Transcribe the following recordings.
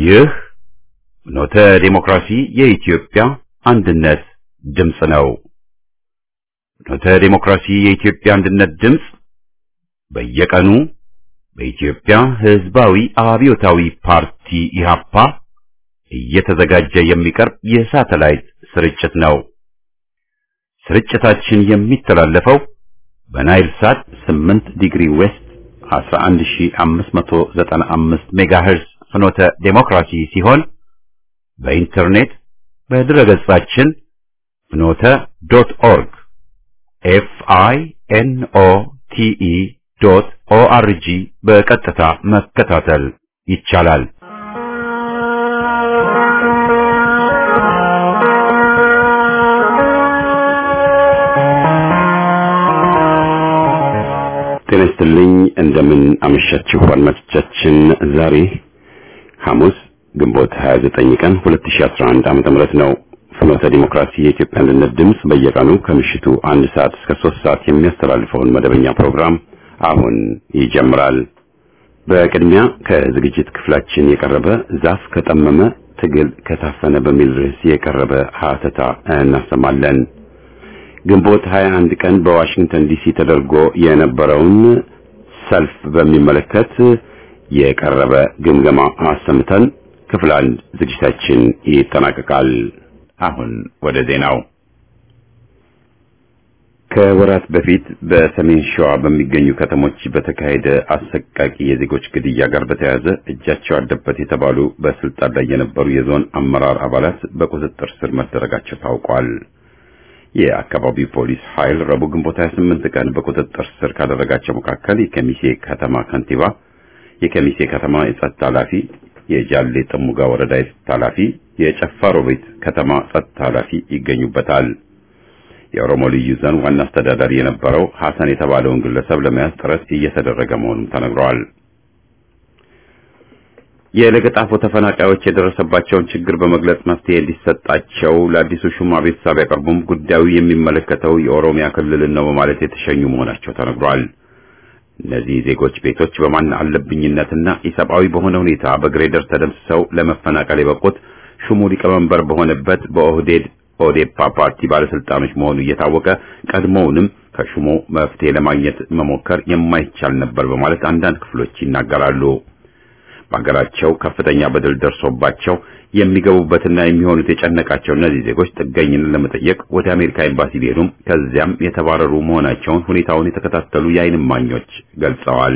ይህ ኖተ ዴሞክራሲ የኢትዮጵያ አንድነት ድምፅ ነው። ኖተ ዴሞክራሲ የኢትዮጵያ አንድነት ድምፅ በየቀኑ በኢትዮጵያ ሕዝባዊ አብዮታዊ ፓርቲ ኢህአፓ እየተዘጋጀ የሚቀርብ የሳተላይት ስርጭት ነው። ስርጭታችን የሚተላለፈው በናይል ሳት 8 ዲግሪ ዌስት 11595 ሜጋሄርዝ ፍኖተ ዴሞክራሲ ሲሆን በኢንተርኔት በድረገጻችን ፍኖተ ዶት ኦርግ ኤፍ አይ ኤን ኦ ቲ ኢ ዶት ኦ አር ጂ በቀጥታ መከታተል ይቻላል። ጤና ይስጥልኝ። እንደምን አመሻችሁ አድማጮቻችን። ዛሬ ሐሙስ ግንቦት 29 ቀን 2011 ዓመተ ምህረት ነው። ፍኖተ ዲሞክራሲ የኢትዮጵያ አንድነት ድምፅ በየቀኑ ከምሽቱ አንድ ሰዓት እስከ ሶስት ሰዓት የሚያስተላልፈውን መደበኛ ፕሮግራም አሁን ይጀምራል። በቅድሚያ ከዝግጅት ክፍላችን የቀረበ ዛፍ ከጠመመ ትግል ከታፈነ በሚል ርዕስ የቀረበ ሀተታ እናሰማለን። ግንቦት 21 ቀን በዋሽንግተን ዲሲ ተደርጎ የነበረውን ሰልፍ በሚመለከት የቀረበ ግምገማ አሰምተን ክፍል አንድ ዝግጅታችን ይጠናቀቃል። አሁን ወደ ዜናው። ከወራት በፊት በሰሜን ሸዋ በሚገኙ ከተሞች በተካሄደ አሰቃቂ የዜጎች ግድያ ጋር በተያያዘ እጃቸው አለበት የተባሉ በስልጣን ላይ የነበሩ የዞን አመራር አባላት በቁጥጥር ስር መደረጋቸው ታውቋል። የአካባቢው ፖሊስ ኃይል ረቡዕ ግንቦት 28 ቀን በቁጥጥር ስር ካደረጋቸው መካከል የከሚሴ ከተማ ከንቲባ፣ የከሚሴ ከተማ የጸጥታ ኃላፊ፣ የጃሌ ጥሙጋ ወረዳ የጸጥታ ኃላፊ፣ የጨፋሮ ቤት ከተማ ጸጥታ ኃላፊ ይገኙበታል። የኦሮሞ ልዩ ዞን ዋና አስተዳዳሪ የነበረው ሐሰን የተባለውን ግለሰብ ለመያዝ ጥረት እየተደረገ መሆኑን ተነግሯል። የለገጣፎ ተፈናቃዮች የደረሰባቸውን ችግር በመግለጽ መፍትሄ እንዲሰጣቸው ለአዲሱ ሹም አቤቱታ ቢያቀርቡም ጉዳዩ የሚመለከተው የኦሮሚያ ክልልን ነው በማለት የተሸኙ መሆናቸው ተነግሯል። እነዚህ ዜጎች ቤቶች በማን አለብኝነትና ኢሰብአዊ በሆነ ሁኔታ በግሬደር ተደምስሰው ለመፈናቀል የበቁት ሹሙ ሊቀመንበር በሆነበት በኦህዴድ ኦዴፓ ፓርቲ ባለስልጣኖች መሆኑ እየታወቀ ቀድሞውንም ከሹሙ መፍትሄ ለማግኘት መሞከር የማይቻል ነበር በማለት አንዳንድ ክፍሎች ይናገራሉ። በሀገራቸው ከፍተኛ በደል ደርሶባቸው የሚገቡበትና የሚሆኑት የጨነቃቸው እነዚህ ዜጎች ጥገኝነት ለመጠየቅ ወደ አሜሪካ ኤምባሲ ቢሄዱም ከዚያም የተባረሩ መሆናቸውን ሁኔታውን የተከታተሉ የዓይን እማኞች ገልጸዋል።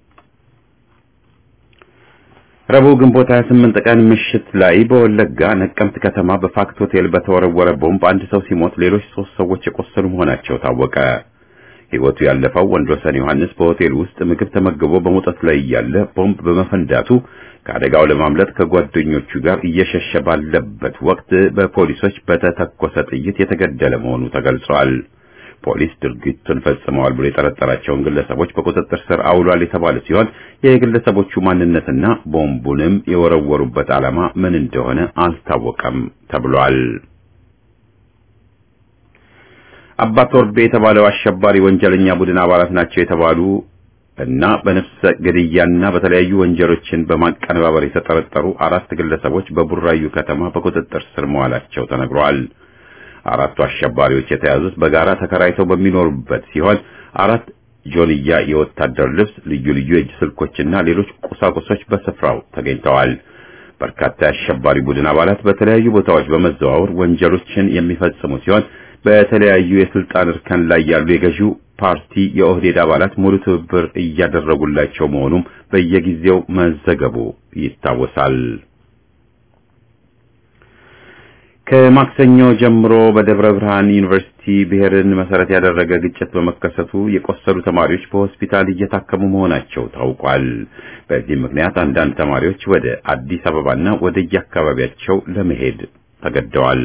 ረቡዕ ግንቦት 28 ቀን ምሽት ላይ በወለጋ ነቀምት ከተማ በፋክት ሆቴል በተወረወረ ቦምብ አንድ ሰው ሲሞት ሌሎች ሶስት ሰዎች የቆሰሉ መሆናቸው ታወቀ። ሕይወቱ ያለፈው ወንድወሰን ዮሐንስ በሆቴል ውስጥ ምግብ ተመግቦ በመውጣት ላይ እያለ ቦምብ በመፈንዳቱ ከአደጋው ለማምለጥ ከጓደኞቹ ጋር እየሸሸ ባለበት ወቅት በፖሊሶች በተተኮሰ ጥይት የተገደለ መሆኑ ተገልጿል። ፖሊስ ድርጊቱን ፈጽመዋል ብሎ የጠረጠራቸውን ግለሰቦች በቁጥጥር ስር አውሏል የተባለ ሲሆን የግለሰቦቹ ማንነትና ቦምቡንም የወረወሩበት ዓላማ ምን እንደሆነ አልታወቀም ተብሏል። አባ ቶርቤ የተባለው አሸባሪ ወንጀለኛ ቡድን አባላት ናቸው የተባሉ እና በነፍሰ ግድያና በተለያዩ ወንጀሎችን በማቀነባበር የተጠረጠሩ አራት ግለሰቦች በቡራዩ ከተማ በቁጥጥር ስር መዋላቸው ተነግሯል። አራቱ አሸባሪዎች የተያዙት በጋራ ተከራይተው በሚኖሩበት ሲሆን አራት ጆንያ የወታደር ልብስ፣ ልዩ ልዩ የእጅ ስልኮችና ሌሎች ቁሳቁሶች በስፍራው ተገኝተዋል። በርካታ የአሸባሪ ቡድን አባላት በተለያዩ ቦታዎች በመዘዋወር ወንጀሎችን የሚፈጽሙ ሲሆን በተለያዩ የስልጣን እርከን ላይ ያሉ የገዢው ፓርቲ የኦህዴድ አባላት ሙሉ ትብብር እያደረጉላቸው መሆኑም በየጊዜው መዘገቡ ይታወሳል። ከማክሰኞ ጀምሮ በደብረ ብርሃን ዩኒቨርሲቲ ብሔርን መሰረት ያደረገ ግጭት በመከሰቱ የቆሰሉ ተማሪዎች በሆስፒታል እየታከሙ መሆናቸው ታውቋል። በዚህም ምክንያት አንዳንድ ተማሪዎች ወደ አዲስ አበባና ወደ የአካባቢያቸው ለመሄድ ተገደዋል።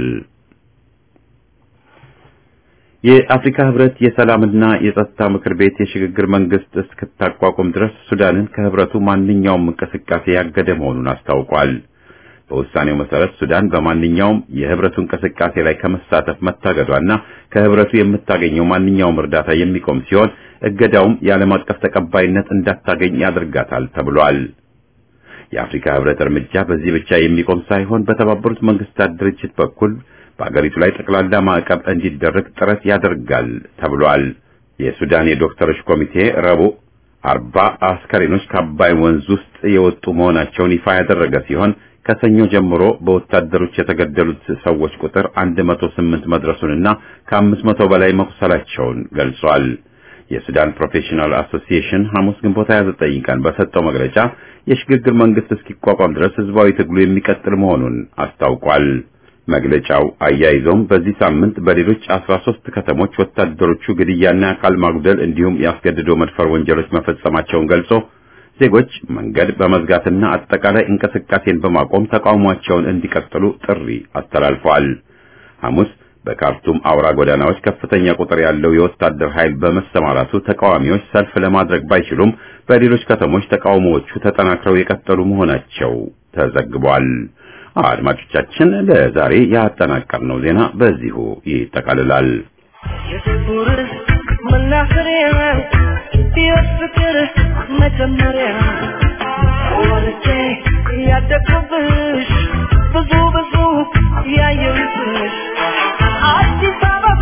የአፍሪካ ህብረት የሰላምና የጸጥታ ምክር ቤት የሽግግር መንግስት እስክታቋቁም ድረስ ሱዳንን ከህብረቱ ማንኛውም እንቅስቃሴ ያገደ መሆኑን አስታውቋል። በውሳኔው መሰረት ሱዳን በማንኛውም የህብረቱ እንቅስቃሴ ላይ ከመሳተፍ መታገዷና ከህብረቱ የምታገኘው ማንኛውም እርዳታ የሚቆም ሲሆን እገዳውም የዓለም አቀፍ ተቀባይነት እንዳታገኝ ያደርጋታል ተብሏል። የአፍሪካ ህብረት እርምጃ በዚህ ብቻ የሚቆም ሳይሆን በተባበሩት መንግስታት ድርጅት በኩል በአገሪቱ ላይ ጠቅላላ ማዕቀብ እንዲደረግ ጥረት ያደርጋል ተብሏል። የሱዳን የዶክተሮች ኮሚቴ ረቡዕ አርባ አስከሬኖች ከአባይ ወንዝ ውስጥ የወጡ መሆናቸውን ይፋ ያደረገ ሲሆን ከሰኞ ጀምሮ በወታደሮች የተገደሉት ሰዎች ቁጥር 108 መድረሱንና ከ500 በላይ መቁሰላቸውን ገልጿል። የሱዳን ፕሮፌሽናል አሶሲዬሽን ሐሙስ ግንቦት 29 ቀን በሰጠው መግለጫ የሽግግር መንግስት እስኪቋቋም ድረስ ህዝባዊ ትግሉ የሚቀጥል መሆኑን አስታውቋል። መግለጫው አያይዞም በዚህ ሳምንት በሌሎች 13 ከተሞች ወታደሮቹ ግድያና አካል ማጉደል እንዲሁም ያስገድዶ መድፈር ወንጀሎች መፈጸማቸውን ገልጾ ዜጎች መንገድ በመዝጋትና አጠቃላይ እንቅስቃሴን በማቆም ተቃውሟቸውን እንዲቀጥሉ ጥሪ አስተላልፈዋል። ሐሙስ በካርቱም አውራ ጎዳናዎች ከፍተኛ ቁጥር ያለው የወታደር ኃይል በመሰማራቱ ተቃዋሚዎች ሰልፍ ለማድረግ ባይችሉም በሌሎች ከተሞች ተቃውሞዎቹ ተጠናክረው የቀጠሉ መሆናቸው ተዘግቧል። አድማጮቻችን ለዛሬ ያጠናቀርነው ዜና በዚሁ ይጠቃልላል። የጥቁር መናኸሪያ የፍቅር መጀመሪያ ወልጄ ያደግኩብሽ ብዙ ብዙ ያየሁብሽ አዲስ አበባ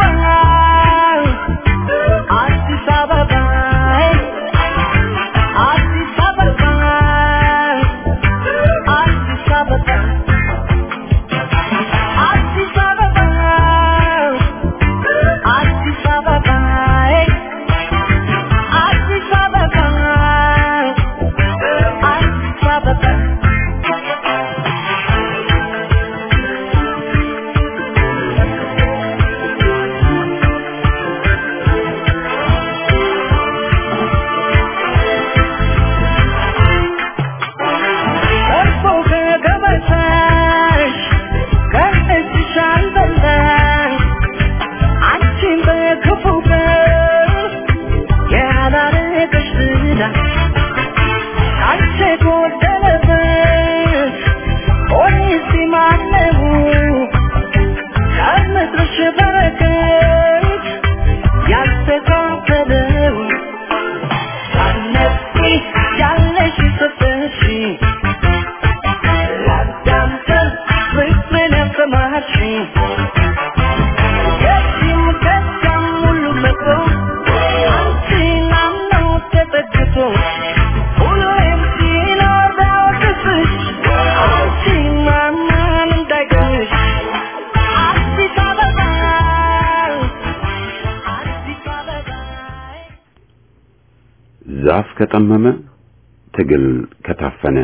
አዲስ አበባ አዲስ አበባ አዲስ አበባ አዲስ አበባ አዲስ አበባ አዲስ አበባ አዲስ አበባ እርፎ ከገበታሽ ከእጅሽ አልበላሽ አንቺን በክፉ ቀን ያላረገሽ ዝና አንቺ ጎደለበት ሆኔስ ማነው ከምድርሽ በረከት ያስተካከለው ሳነቂ ያለሽ ሰጠሽ ላዳምጠን ፍቅርን ያሰማሽኝ የዚህም ከዚያም ሁሉ መጥቶ አንቺን አምኖ ተጠግቶ ሁሌም ሲኖር ቢያወድስሽ አንቺን ማንም እንዳይገኝሽ አዲስ አበባ አዲስ አበባ ዛፍ ከጠመመ ትግል ከታፈነ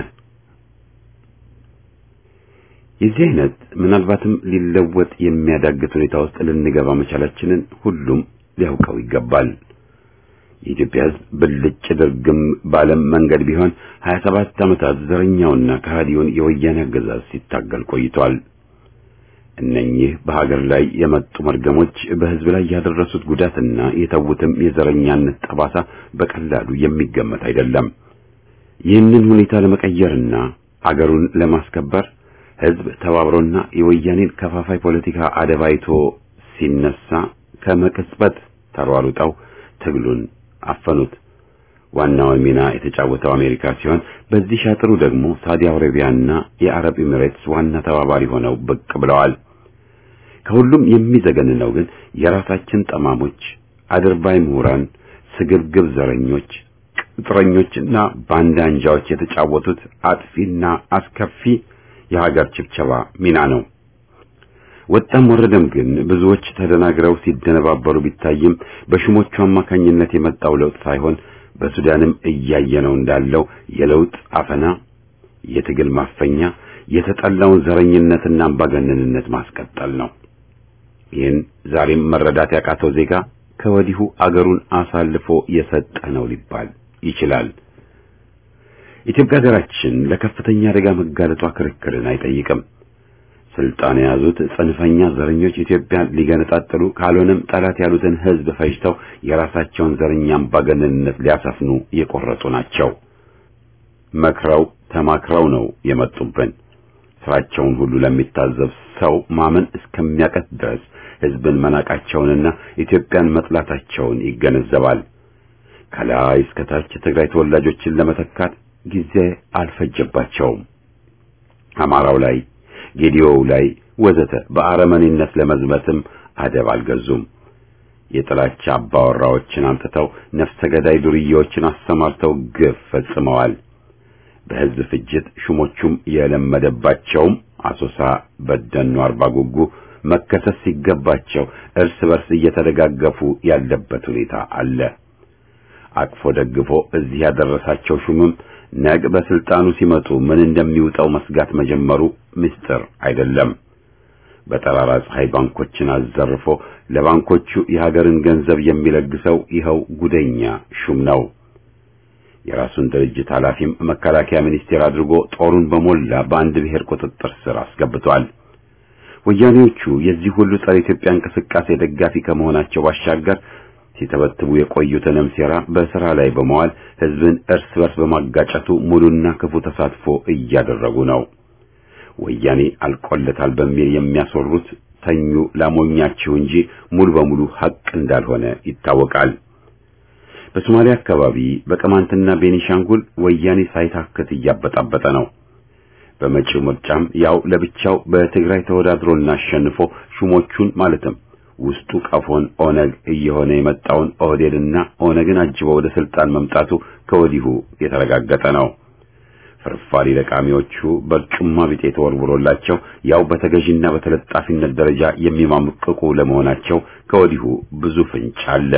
የዚህ አይነት ምናልባትም ሊለወጥ የሚያዳግት ሁኔታ ውስጥ ልንገባ መቻላችንን ሁሉም ሊያውቀው ይገባል። የኢትዮጵያ ሕዝብ ብልጭ ድርግም ባለም መንገድ ቢሆን 27 ዓመታት ዘረኛውና ከሃዲውን የወያኔ አገዛዝ ሲታገል ቆይቷል። እነኚህ በሀገር ላይ የመጡ መርገሞች በሕዝብ ላይ ያደረሱት ጉዳትና የተዉትም የዘረኛነት ጠባሳ በቀላሉ የሚገመት አይደለም። ይህንን ሁኔታ ለመቀየርና አገሩን ለማስከበር ሕዝብ ተባብሮና የወያኔን ከፋፋይ ፖለቲካ አደባይቶ ሲነሳ ከመቅጽበት ተሯሩጠው ትግሉን አፈኑት። ዋናውን ሚና የተጫወተው አሜሪካ ሲሆን በዚህ ሻጥሩ ደግሞ ሳውዲ አረቢያና የአረብ ኤሚሬትስ ዋና ተባባሪ ሆነው ብቅ ብለዋል። ከሁሉም የሚዘገንነው ግን የራሳችን ጠማሞች፣ አድርባይ ምሁራን፣ ስግብግብ ዘረኞች፣ ቅጥረኞችና ባንዳ አንጃዎች የተጫወቱት አጥፊና አስከፊ የሀገር ችብቸባ ሚና ነው። ወጣም ወረደም ግን ብዙዎች ተደናግረው ሲደነባበሩ ቢታይም በሹሞቹ አማካኝነት የመጣው ለውጥ ሳይሆን በሱዳንም እያየነው እንዳለው የለውጥ አፈና፣ የትግል ማፈኛ፣ የተጠላውን ዘረኝነትና አምባገነንነት ማስቀጠል ነው። ይህን ዛሬም መረዳት ያቃተው ዜጋ ከወዲሁ አገሩን አሳልፎ የሰጠ ነው ሊባል ይችላል። ኢትዮጵያ ሀገራችን ለከፍተኛ አደጋ መጋለጧ ክርክርን አይጠይቅም። ስልጣን የያዙት ጽንፈኛ ዘረኞች ኢትዮጵያን ሊገነጣጥሉ ካልሆነም ጠላት ያሉትን ሕዝብ ፈጅተው የራሳቸውን ዘረኛ አምባገነንነት ሊያሰፍኑ የቆረጡ ናቸው። መክረው ተማክረው ነው የመጡብን። ስራቸውን ሁሉ ለሚታዘብ ሰው ማመን እስከሚያቀት ድረስ ሕዝብን መናቃቸውንና ኢትዮጵያን መጥላታቸውን ይገነዘባል። ከላይ እስከ ታች የትግራይ ተወላጆችን ለመተካት ጊዜ አልፈጀባቸውም። አማራው ላይ፣ ጌዲዮው ላይ ወዘተ በአረመኔነት ለመዝመትም አደብ አልገዙም። የጥላቻ አባወራዎችን አምጥተው ነፍሰ ገዳይ ዱርዬዎችን አሰማርተው ግፍ ፈጽመዋል። በሕዝብ ፍጅት ሹሞቹም የለመደባቸውም አሶሳ፣ በደኑ፣ አርባ ጉጉ መከሰስ ሲገባቸው እርስ በርስ እየተደጋገፉ ያለበት ሁኔታ አለ። አቅፎ ደግፎ እዚህ ያደረሳቸው ሹምም ነግ በስልጣኑ ሲመጡ ምን እንደሚውጠው መስጋት መጀመሩ ምስጢር አይደለም። በጠራራ ፀሐይ ባንኮችን አዘርፎ ለባንኮቹ የሀገርን ገንዘብ የሚለግሰው ይኸው ጉደኛ ሹም ነው። የራሱን ድርጅት ኃላፊም መከላከያ ሚኒስቴር አድርጎ ጦሩን በሞላ በአንድ ብሔር ቁጥጥር ስር አስገብቷል። ወያኔዎቹ የዚህ ሁሉ ጸረ ኢትዮጵያ እንቅስቃሴ ደጋፊ ከመሆናቸው ባሻገር ሲተበትቡ የቆዩትንም ሴራ በስራ ላይ በመዋል ሕዝብን እርስ በርስ በማጋጨቱ ሙሉና ክፉ ተሳትፎ እያደረጉ ነው። ወያኔ አልቆለታል በሚል የሚያስወሩት ተኙ ላሞኛችሁ እንጂ ሙሉ በሙሉ ሐቅ እንዳልሆነ ይታወቃል። በሶማሊያ አካባቢ በቅማንትና ቤኒሻንጉል ወያኔ ሳይታክት እያበጣበጠ ነው። በመጪው ምርጫም ያው ለብቻው በትግራይ ተወዳድሮና አሸንፎ ሹሞቹን ማለትም ውስጡ ቀፎን ኦነግ እየሆነ የመጣውን ኦህዴድና ኦነግን አጅበው ወደ ስልጣን መምጣቱ ከወዲሁ የተረጋገጠ ነው። ፍርፋሪ ለቃሚዎቹ በርጩማ ቢጤ ተወርውሮላቸው ያው በተገዥና በተለጣፊነት ደረጃ የሚማምቅቁ ለመሆናቸው ከወዲሁ ብዙ ፍንጭ አለ።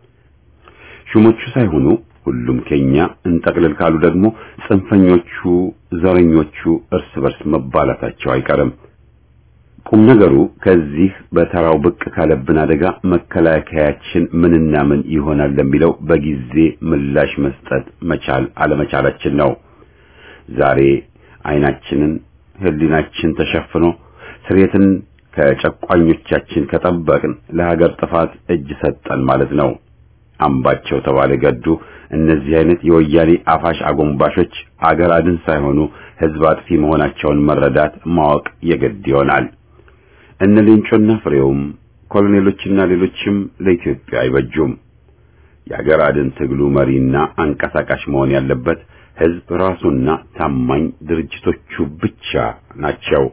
ሹሞቹ ሳይሆኑ ሁሉም ከኛ እንጠቅልል ካሉ ደግሞ ጽንፈኞቹ፣ ዘረኞቹ እርስ በርስ መባላታቸው አይቀርም። ቁም ነገሩ ከዚህ በተራው ብቅ ካለብን አደጋ መከላከያችን ምንና ምን ይሆናል ለሚለው በጊዜ ምላሽ መስጠት መቻል አለመቻላችን ነው። ዛሬ ዓይናችንን ሕሊናችን ተሸፍኖ ስሬትን ከጨቋኞቻችን ከጠበቅን ለሀገር ጥፋት እጅ ሰጠን ማለት ነው። አምባቸው ተባለ ገዱ እነዚህ አይነት የወያኔ አፋሽ አጎንባሾች አገር አድን ሳይሆኑ ሕዝብ አጥፊ መሆናቸውን መረዳት ማወቅ የግድ ይሆናል። እነ ሌንጮና ፍሬውም ኮሎኔሎችና ሌሎችም ለኢትዮጵያ አይበጁም። የአገር አድን ትግሉ መሪና አንቀሳቃሽ መሆን ያለበት ሕዝብ ራሱና ታማኝ ድርጅቶቹ ብቻ ናቸው።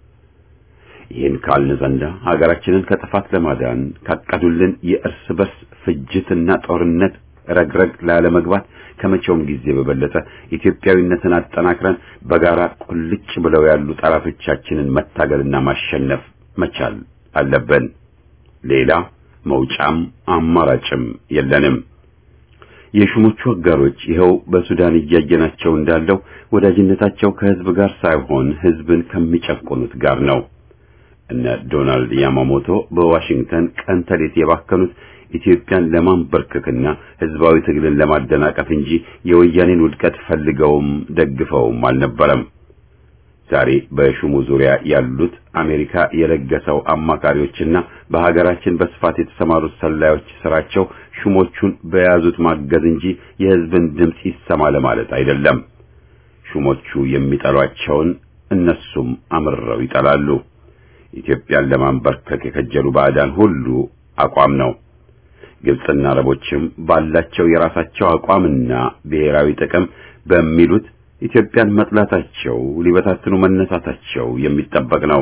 ይህን ካልን ዘንዳ ሀገራችንን ከጥፋት ለማዳን ካቀዱልን የእርስ በርስ ፍጅትና ጦርነት ረግረግ ላለመግባት ከመቼውም ጊዜ በበለጠ ኢትዮጵያዊነትን አጠናክረን በጋራ ቁልጭ ብለው ያሉ ጠላቶቻችንን መታገልና ማሸነፍ መቻል አለብን። ሌላ መውጫም አማራጭም የለንም። የሹሞቹ አጋሮች ይኸው በሱዳን እያየናቸው እንዳለው ወዳጅነታቸው ከህዝብ ጋር ሳይሆን ህዝብን ከሚጨቁኑት ጋር ነው። እነ ዶናልድ ያማሞቶ በዋሽንግተን ቀን ተሌት የባከኑት ኢትዮጵያን ለማንበርከክና ህዝባዊ ትግልን ለማደናቀፍ እንጂ የወያኔን ውድቀት ፈልገውም ደግፈውም አልነበረም። ዛሬ በሹሙ ዙሪያ ያሉት አሜሪካ የለገሰው አማካሪዎችና በሀገራችን በስፋት የተሰማሩት ሰላዮች ስራቸው ሹሞቹን በያዙት ማገዝ እንጂ የህዝብን ድምፅ ይሰማ ለማለት አይደለም። ሹሞቹ የሚጠሏቸውን እነሱም አምርረው ይጠላሉ። ኢትዮጵያን ለማንበርከክ የከጀሉ ባዕዳን ሁሉ አቋም ነው። ግብፅና አረቦችም ባላቸው የራሳቸው አቋምና ብሔራዊ ጥቅም በሚሉት ኢትዮጵያን መጥላታቸው ሊበታትኑ መነሳታቸው የሚጠበቅ ነው።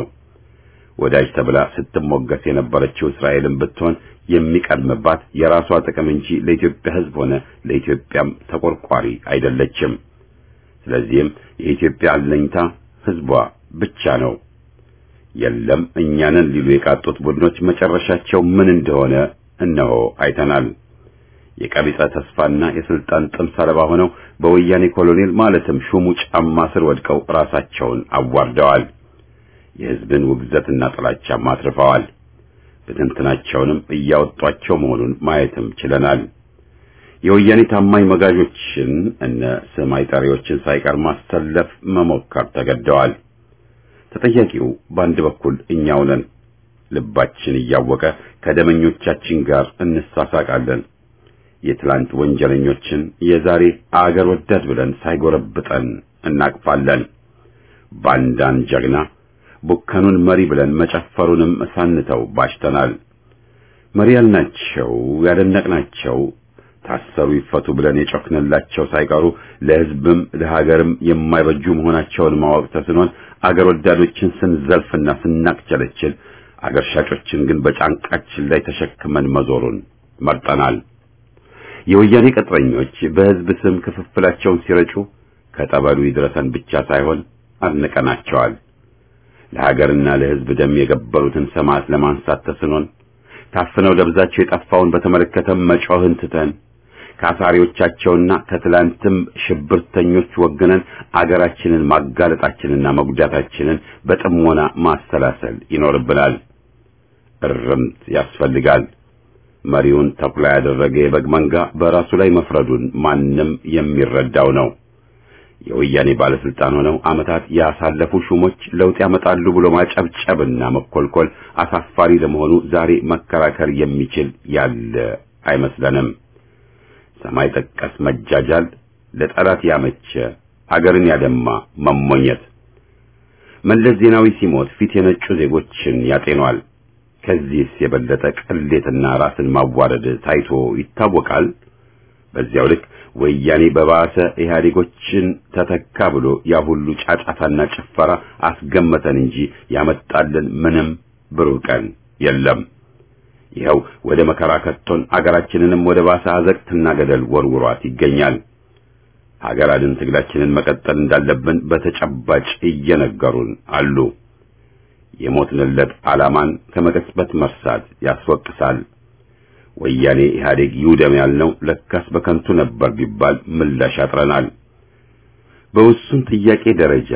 ወዳጅ ተብላ ስትሞገስ የነበረችው እስራኤልን ብትሆን የሚቀድምባት የራሷ ጥቅም እንጂ ለኢትዮጵያ ሕዝብ ሆነ ለኢትዮጵያም ተቆርቋሪ አይደለችም። ስለዚህም የኢትዮጵያ አለኝታ ሕዝቧ ብቻ ነው። የለም እኛንን ሊሉ የቃጡት ቡድኖች መጨረሻቸው ምን እንደሆነ እነሆ አይተናል። የቀቢጸ ተስፋና የስልጣን ጥም ሰለባ ሆነው በወያኔ ኮሎኔል ማለትም ሹሙ ጫማ ስር ወድቀው ራሳቸውን አዋርደዋል። የሕዝብን ውግዘትና ጥላቻም አትርፈዋል። ብትንትናቸውንም እያወጧቸው መሆኑን ማየትም ችለናል። የወያኔ ታማኝ መጋዦችን እነ ስም አይጠሪዎችን ሳይቀር ማሰለፍ መሞከር ተገደዋል። ተጠያቂው በአንድ በኩል እኛው ነን። ልባችን እያወቀ ከደመኞቻችን ጋር እንሳሳቃለን። የትላንት ወንጀለኞችን የዛሬ አገር ወዳድ ብለን ሳይጎረብጠን እናቅፋለን። ባንዳን ጀግና ቡከኑን መሪ ብለን መጨፈሩንም ሳንተው ባሽተናል። መሪ ያልናቸው ያደነቅናቸው ታሰሩ ይፈቱ ብለን የጮክንላቸው ሳይቀሩ ለሕዝብም ለሀገርም የማይበጁ መሆናቸውን ማወቅ ተስኖን አገር ወዳዶችን ስንዘልፍና ስናቅቸለችል አገር ሻጮችን ግን በጫንቃችን ላይ ተሸክመን መዞሩን መርጠናል። የወያኔ ቅጥረኞች በሕዝብ ስም ክፍፍላቸውን ሲረጩ ከጠበሉ ይድረሰን ብቻ ሳይሆን አድንቀናቸዋል። ለሀገርና ለሕዝብ ደም የገበሩትን ሰማዕት ለማንሳት ተስኖን ታፍነው ደብዛቸው የጠፋውን በተመለከተ መጮህን ትተን ከአሳሪዎቻቸውና ከትላንትም ሽብርተኞች ወግነን አገራችንን ማጋለጣችንና መጉዳታችንን በጥሞና ማሰላሰል ይኖርብናል። እርምት ያስፈልጋል። መሪውን ተኩላ ያደረገ የበግ መንጋ በራሱ ላይ መፍረዱን ማንም የሚረዳው ነው። የወያኔ ባለስልጣን ሆነው ዓመታት ያሳለፉ ሹሞች ለውጥ ያመጣሉ ብሎ ማጨብጨብና መኮልኮል አሳፋሪ ለመሆኑ ዛሬ መከራከር የሚችል ያለ አይመስለንም። ሰማይ ጠቀስ መጃጃል፣ ለጠላት ያመቸ አገርን ያደማ መሞኘት። መለስ ዜናዊ ሲሞት ፊት የነጩ ዜጎችን ያጤኗል። ከዚህስ የበለጠ ቅሌትና ራስን ማዋረድ ታይቶ ይታወቃል። በዚያው ልክ ወያኔ በባሰ ኢህአዴጎችን ተተካ ብሎ ያ ሁሉ ጫጫታና ጭፈራ አስገመተን እንጂ ያመጣልን ምንም ብሩህ ቀን የለም። ይኸው ወደ መከራ ከቶን አገራችንንም ወደ ባሰ አዘቅትና ገደል ወርውሯት ይገኛል። ሀገር አድን ትግላችንን መቀጠል እንዳለብን በተጨባጭ እየነገሩን አሉ። የሞትንለት ዓላማን ከመቀጽበት መርሳት ያስወቅሳል። ወያኔ ኢህአዴግ ይውደም ያልነው ለካስ በከንቱ ነበር ቢባል ምላሽ ያጥረናል። በውሱን ጥያቄ ደረጃ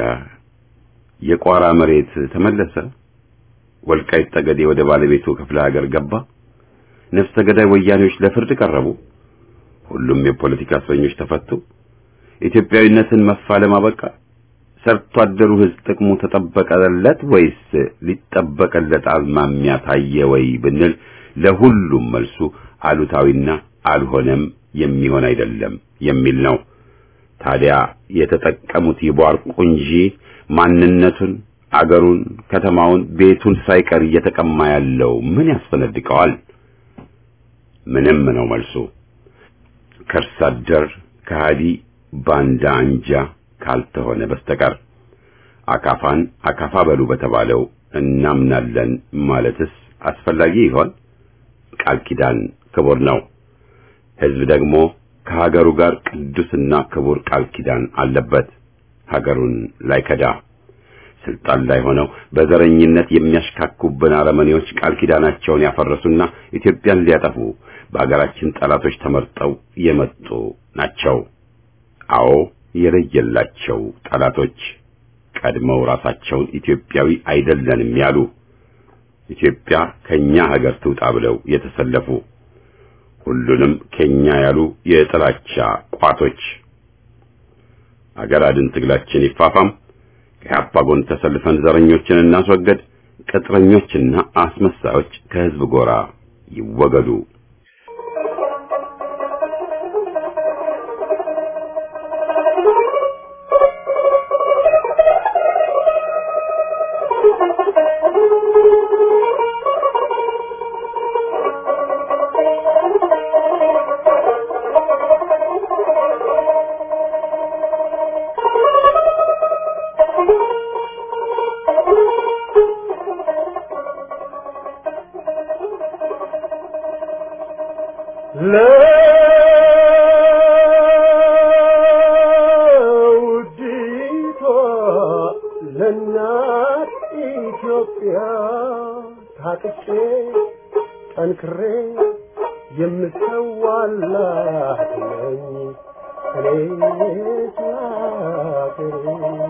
የቋራ መሬት ተመለሰ። ወልቃይት ጠገዴ ወደ ባለቤቱ ክፍለ ሀገር ገባ። ነፍሰ ገዳይ ወያኔዎች ለፍርድ ቀረቡ። ሁሉም የፖለቲካ እስረኞች ተፈቱ። ኢትዮጵያዊነትን መፋለም አበቃ። ሰርቶ አደሩ ሕዝብ ጥቅሙ ተጠበቀለት ወይስ ሊጠበቀለት አዝማሚያ ታየ ወይ ብንል ለሁሉም መልሱ አሉታዊና አልሆነም የሚሆን አይደለም የሚል ነው። ታዲያ የተጠቀሙት ይቧርቁ እንጂ ማንነቱን፣ አገሩን፣ ከተማውን፣ ቤቱን ሳይቀር እየተቀማ ያለው ምን ያስፈነድቀዋል? ምንም ነው መልሱ። ከርስ አደር ከሃዲ ባንዳ አንጃ ካልተሆነ በስተቀር አካፋን አካፋ በሉ በተባለው እናምናለን ማለትስ አስፈላጊ ይሆን? ቃል ኪዳን ክቡር ነው። ሕዝብ ደግሞ ከሀገሩ ጋር ቅዱስና ክቡር ቃል ኪዳን አለበት። ሀገሩን ላይከዳ ስልጣን ላይ ሆነው በዘረኝነት የሚያሽካኩብን አረመኔዎች ቃል ኪዳናቸውን ያፈረሱና ኢትዮጵያን ሊያጠፉ በሀገራችን ጠላቶች ተመርጠው የመጡ ናቸው። አዎ የለየላቸው ጠላቶች ቀድመው ራሳቸውን ኢትዮጵያዊ አይደለንም ያሉ ኢትዮጵያ ከኛ ሀገር ትውጣ ብለው የተሰለፉ ሁሉንም ከኛ ያሉ የጥላቻ ቋቶች። አገር አድን ትግላችን ይፋፋም። ከኢህአፓ ጎን ተሰልፈን ዘረኞችን እናስወገድ። ቅጥረኞችና አስመሳዮች ከህዝብ ጎራ ይወገዱ። ለውዲቷ ለእናት ኢትዮጵያ ታጥቄ ጠንክሬ የምሰዋላት ነኝ እኔ ሀገሬ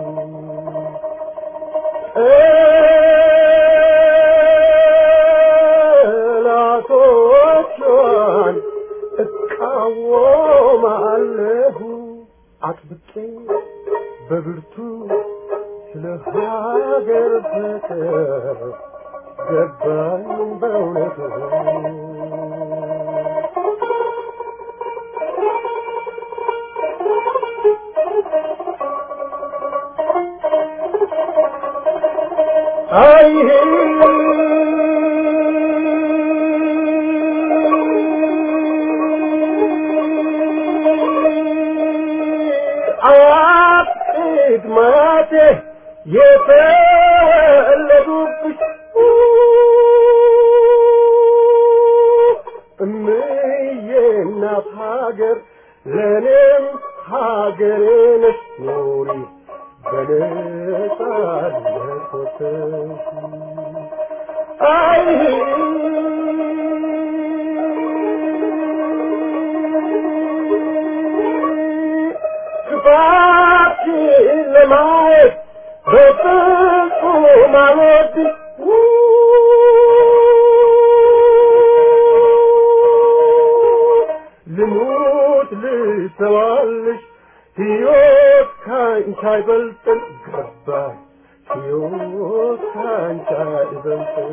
ጠላቶቿን እቃወማለሁ አጥብቄ በብርቱ ስለ ሀገር ፍቅር ገባኝ በእውነቱ አይ ግማቴ የተወለዱብሽ እምዬ እናት ሀገር ለእኔም ሀገሬ ነሽ ኑሪ በነጻነት ወጥተሽ አይ ክፋትሽን ለማየት በፍጹም አልወድም ልሙት ልሰዋልሽ ሕይወት ካንቺ አይበልጥም ገባኝ ሕይወት ካንቺ አይበልጥም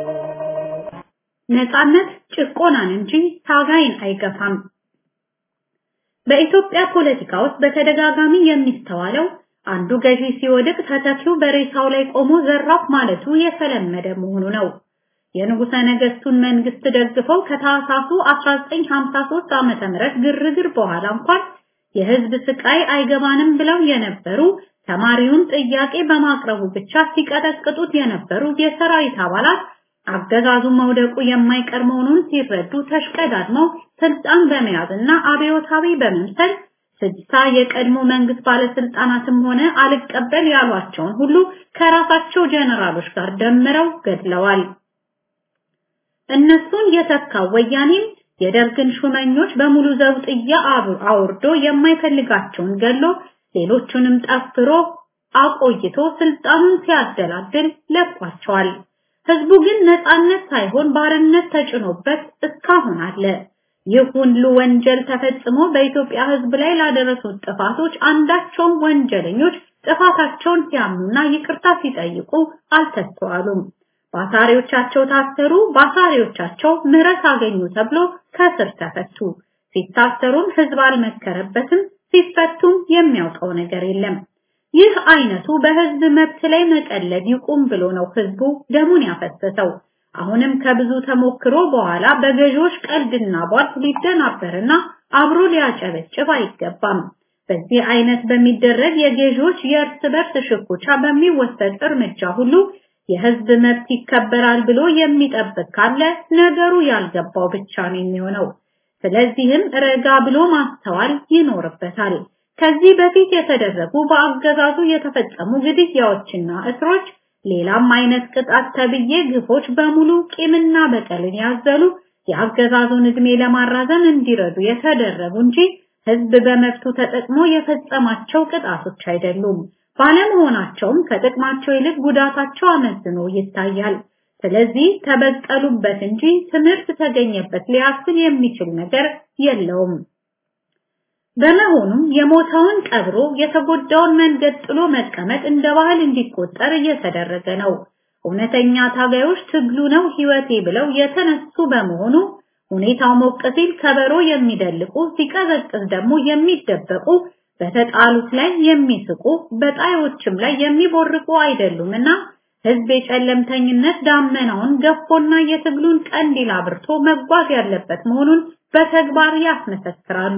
ነጻነት ጭቆናን እንጂ ታጋይን አይገፋም። በኢትዮጵያ ፖለቲካ ውስጥ በተደጋጋሚ የሚስተዋለው አንዱ ገዢ ሲወድቅ ተተኪው በሬሳው ላይ ቆሞ ዘራፍ ማለቱ የተለመደ መሆኑ ነው። የንጉሠ ነገሥቱን መንግስት ደግፈው ከታህሳሱ 1953 ዓመተ ምህረት ግርግር በኋላ እንኳን የህዝብ ስቃይ አይገባንም ብለው የነበሩ ተማሪውን ጥያቄ በማቅረቡ ብቻ ሲቀጠቅጡት የነበሩ የሰራዊት አባላት አገዛዙ መውደቁ የማይቀር መሆኑን ሲረዱ ተሽቀዳድመው ስልጣን በመያዝና አብዮታዊ በመምሰል ስድሳ የቀድሞ መንግስት ባለስልጣናትም ሆነ አልቀበል ያሏቸውን ሁሉ ከራሳቸው ጀነራሎች ጋር ደምረው ገድለዋል። እነሱን የተካው ወያኔም የደርግን ሹመኞች በሙሉ ዘውጥያ አውርዶ የማይፈልጋቸውን ገሎ ሌሎቹንም ጠፍሮ አቆይቶ ስልጣኑን ሲያደላድል ለቋቸዋል። ህዝቡ ግን ነፃነት ሳይሆን ባርነት ተጭኖበት እስካሁን አለ። ይህ ሁሉ ወንጀል ተፈጽሞ በኢትዮጵያ ህዝብ ላይ ላደረሱት ጥፋቶች አንዳቸውም ወንጀለኞች ጥፋታቸውን ሲያምኑና ይቅርታ ሲጠይቁ አልተስተዋሉም። ባሳሪዎቻቸው ታሰሩ፣ ባሳሪዎቻቸው ምህረት አገኙ ተብሎ ከስር ተፈቱ። ሲታሰሩም ህዝብ አልመከረበትም፣ ሲፈቱም የሚያውቀው ነገር የለም። ይህ አይነቱ በህዝብ መብት ላይ መቀለድ ይቁም ብሎ ነው ህዝቡ ደሙን ያፈሰሰው። አሁንም ከብዙ ተሞክሮ በኋላ በገዢዎች ቀልድና ቧልት ሊደናበርና አብሮ ሊያጨበጭብ አይገባም። በዚህ አይነት በሚደረግ የገዢዎች የእርስ በርስ ሽኩቻ በሚወሰድ እርምጃ ሁሉ የህዝብ መብት ይከበራል ብሎ የሚጠብቅ ካለ ነገሩ ያልገባው ብቻ ነው የሚሆነው። ስለዚህም ረጋ ብሎ ማስተዋል ይኖርበታል። ከዚህ በፊት የተደረጉ በአገዛዙ የተፈጸሙ ግድያዎችና እስሮች ሌላም አይነት ቅጣት ተብዬ ግፎች በሙሉ ቂምና በቀልን ያዘሉ የአገዛዙን እድሜ ለማራዘም እንዲረዱ የተደረጉ እንጂ ህዝብ በመብቱ ተጠቅሞ የፈጸማቸው ቅጣቶች አይደሉም። ባለመሆናቸውም ከጥቅማቸው ይልቅ ጉዳታቸው አመዝኖ ይታያል። ስለዚህ ተበቀሉበት እንጂ ትምህርት ተገኘበት ሊያስብል የሚችል ነገር የለውም። በመሆኑም የሞተውን ቀብሮ የተጎዳውን መንገድ ጥሎ መቀመጥ እንደ ባህል እንዲቆጠር እየተደረገ ነው። እውነተኛ ታጋዮች ትግሉ ነው ህይወቴ ብለው የተነሱ በመሆኑ ሁኔታው ሞቅ ሲል ከበሮ የሚደልቁ ሲቀዘቅዝ ደግሞ የሚደበቁ በተጣሉት ላይ የሚስቁ በጣዮችም ላይ የሚቦርቁ አይደሉምና ህዝብ የጨለምተኝነት ዳመናውን ገፎና የትግሉን ቀንዲል አብርቶ መጓዝ ያለበት መሆኑን በተግባር ያስመሰክራሉ።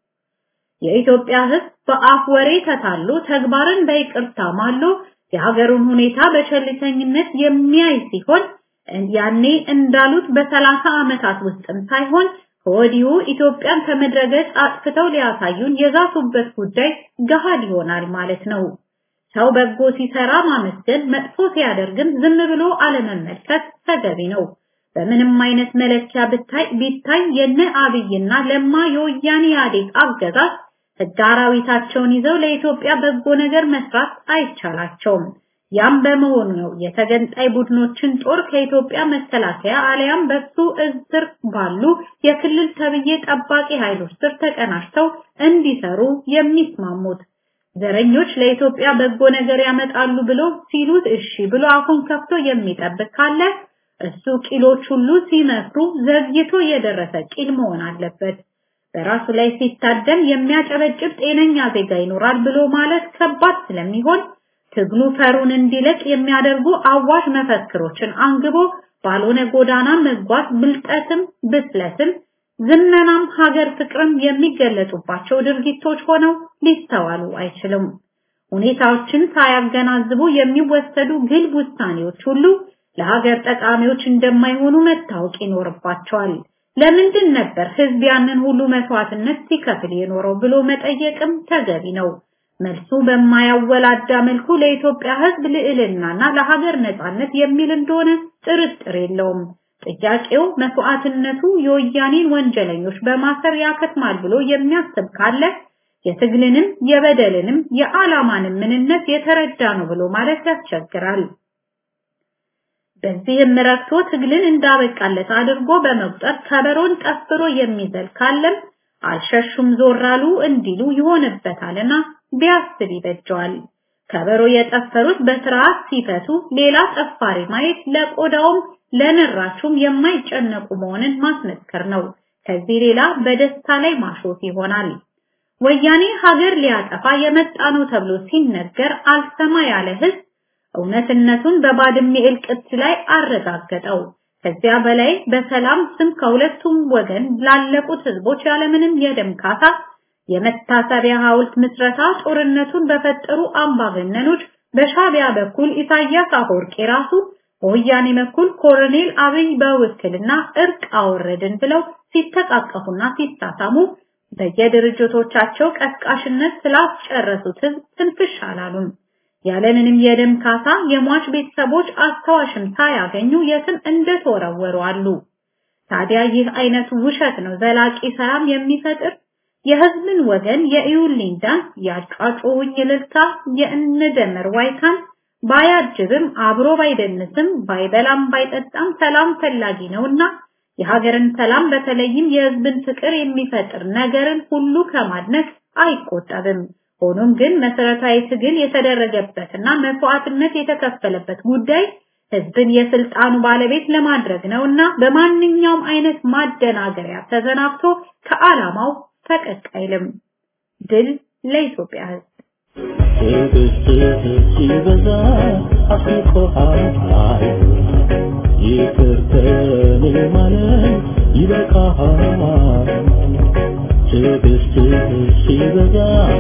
የኢትዮጵያ ህዝብ በአፍ ወሬ ተታሎ ተግባርን በይቅርታ ማሎ የሀገሩን ሁኔታ በቸልተኝነት የሚያይ ሲሆን ያኔ እንዳሉት በሰላሳ ዓመታት ውስጥም ሳይሆን ከወዲሁ ኢትዮጵያን ከምድረገጽ አጥፍተው ሊያሳዩን የዛቱበት ጉዳይ ገሃድ ይሆናል ማለት ነው። ሰው በጎ ሲሰራ ማመስገን፣ መጥፎ ሲያደርግም ዝም ብሎ አለመመልከት ተገቢ ነው። በምንም አይነት መለኪያ ብታይ ቢታይ የነ አብይና ለማ የወያኔ ኢህአዴግ አገዛዝ ህግ አራዊታቸውን ይዘው ለኢትዮጵያ በጎ ነገር መስራት አይቻላቸውም። ያም በመሆኑ ነው የተገንጣይ ቡድኖችን ጦር ከኢትዮጵያ መከላከያ አለያም በሱ እዝር ባሉ የክልል ተብዬ ጠባቂ ኃይሎች ስር ተቀናጅተው እንዲሰሩ የሚስማሙት። ዘረኞች ለኢትዮጵያ በጎ ነገር ያመጣሉ ብሎ ሲሉት እሺ ብሎ አፉን ከፍቶ የሚጠብቅ ካለ እሱ ቂሎች ሁሉ ሲመክሩ ዘግይቶ የደረሰ ቂል መሆን አለበት። በራሱ ላይ ሲታደም የሚያጨበጭብ ጤነኛ ዜጋ ይኖራል ብሎ ማለት ከባድ ስለሚሆን ትግሉ ፈሩን እንዲለቅ የሚያደርጉ አዋሽ መፈክሮችን አንግቦ ባልሆነ ጎዳና መጓዝ ብልጠትም ብስለትም ዝመናም ሀገር ፍቅርም የሚገለጹባቸው ድርጊቶች ሆነው ሊስተዋሉ አይችልም። ሁኔታዎችን ሳያገናዝቡ የሚወሰዱ ግልብ ውሳኔዎች ሁሉ ለሀገር ጠቃሚዎች እንደማይሆኑ መታወቅ ይኖርባቸዋል። ለምንድን ነበር ህዝብ ያንን ሁሉ መስዋዕትነት ሲከፍል የኖረው ብሎ መጠየቅም ተገቢ ነው። መልሱ በማያወላዳ መልኩ ለኢትዮጵያ ህዝብ ልዕልናና ለሀገር ነጻነት የሚል እንደሆነ ጥርጥር የለውም። ጥያቄው መስዋዕትነቱ የወያኔን ወንጀለኞች በማሰር ያከትማል ብሎ የሚያስብ ካለ የትግልንም የበደልንም የዓላማንም ምንነት የተረዳ ነው ብሎ ማለት ያስቸግራል። በዚህም ረክቶ ትግልን እንዳበቃለት አድርጎ በመቁጠር ከበሮን ጠፍሮ የሚዘል ካለም አልሸሹም ዞር አሉ እንዲሉ ይሆንበታልና ቢያስብ ይበጀዋል። ከበሮ የጠፈሩት በስርዓት ሲፈቱ ሌላ ጠፋሪ ማየት ለቆዳውም ለንራቹም የማይጨነቁ መሆንን ማስመስከር ነው። ከዚህ ሌላ በደስታ ላይ ማሾፍ ይሆናል። ወያኔ ሀገር ሊያጠፋ የመጣ ነው ተብሎ ሲነገር አልሰማ ያለ ህዝብ እውነትነቱን በባድሜ እልቅት ላይ አረጋገጠው። ከዚያ በላይ በሰላም ስም ከሁለቱም ወገን ላለቁት ህዝቦች ያለምንም የደም ካሳ የመታሰቢያ ሐውልት ምስረታ ጦርነቱን በፈጠሩ አምባገነኖች በሻቢያ በኩል ኢሳያስ አፈወርቂ ራሱ በወያኔ በኩል ኮሎኔል አብይ በውክልና እርቅ አወረድን ብለው ሲተቃቀፉና ሲሳሳሙ በየድርጅቶቻቸው ቀስቃሽነት ስላስጨረሱት ህዝብ ትንፍሽ አላሉም። ያለምንም የደም ካሳ የሟች ቤተሰቦች አስታዋሽም ሳያገኙ የትም እንደተወረወሩ አሉ። ታዲያ ይህ አይነቱ ውሸት ነው ዘላቂ ሰላም የሚፈጥር የህዝብን ወገን የኢዩልኝ ዳንስ ያጫጩኝ እልልታ የእንደመር ዋይታን ባያጅብም አብሮ ባይደንስም ባይበላም ባይጠጣም ሰላም ፈላጊ ነውና የሀገርን ሰላም በተለይም የህዝብን ፍቅር የሚፈጥር ነገርን ሁሉ ከማድነቅ አይቆጠብም። ሆኖም ግን መሰረታዊ ትግል የተደረገበትና መስዋዕትነት የተከፈለበት ጉዳይ ህዝብን የስልጣኑ ባለቤት ለማድረግ ነውና በማንኛውም አይነት ማደናገሪያ ተዘናግቶ ከዓላማው ፈቀቅ አይልም። ድል ለኢትዮጵያ ህዝብ። ትዕግስትህ ሲበዛ አስቆሃል ይቅር ከኔ ማለት ይበቃሃል ትዕግስትህ ሲበዛ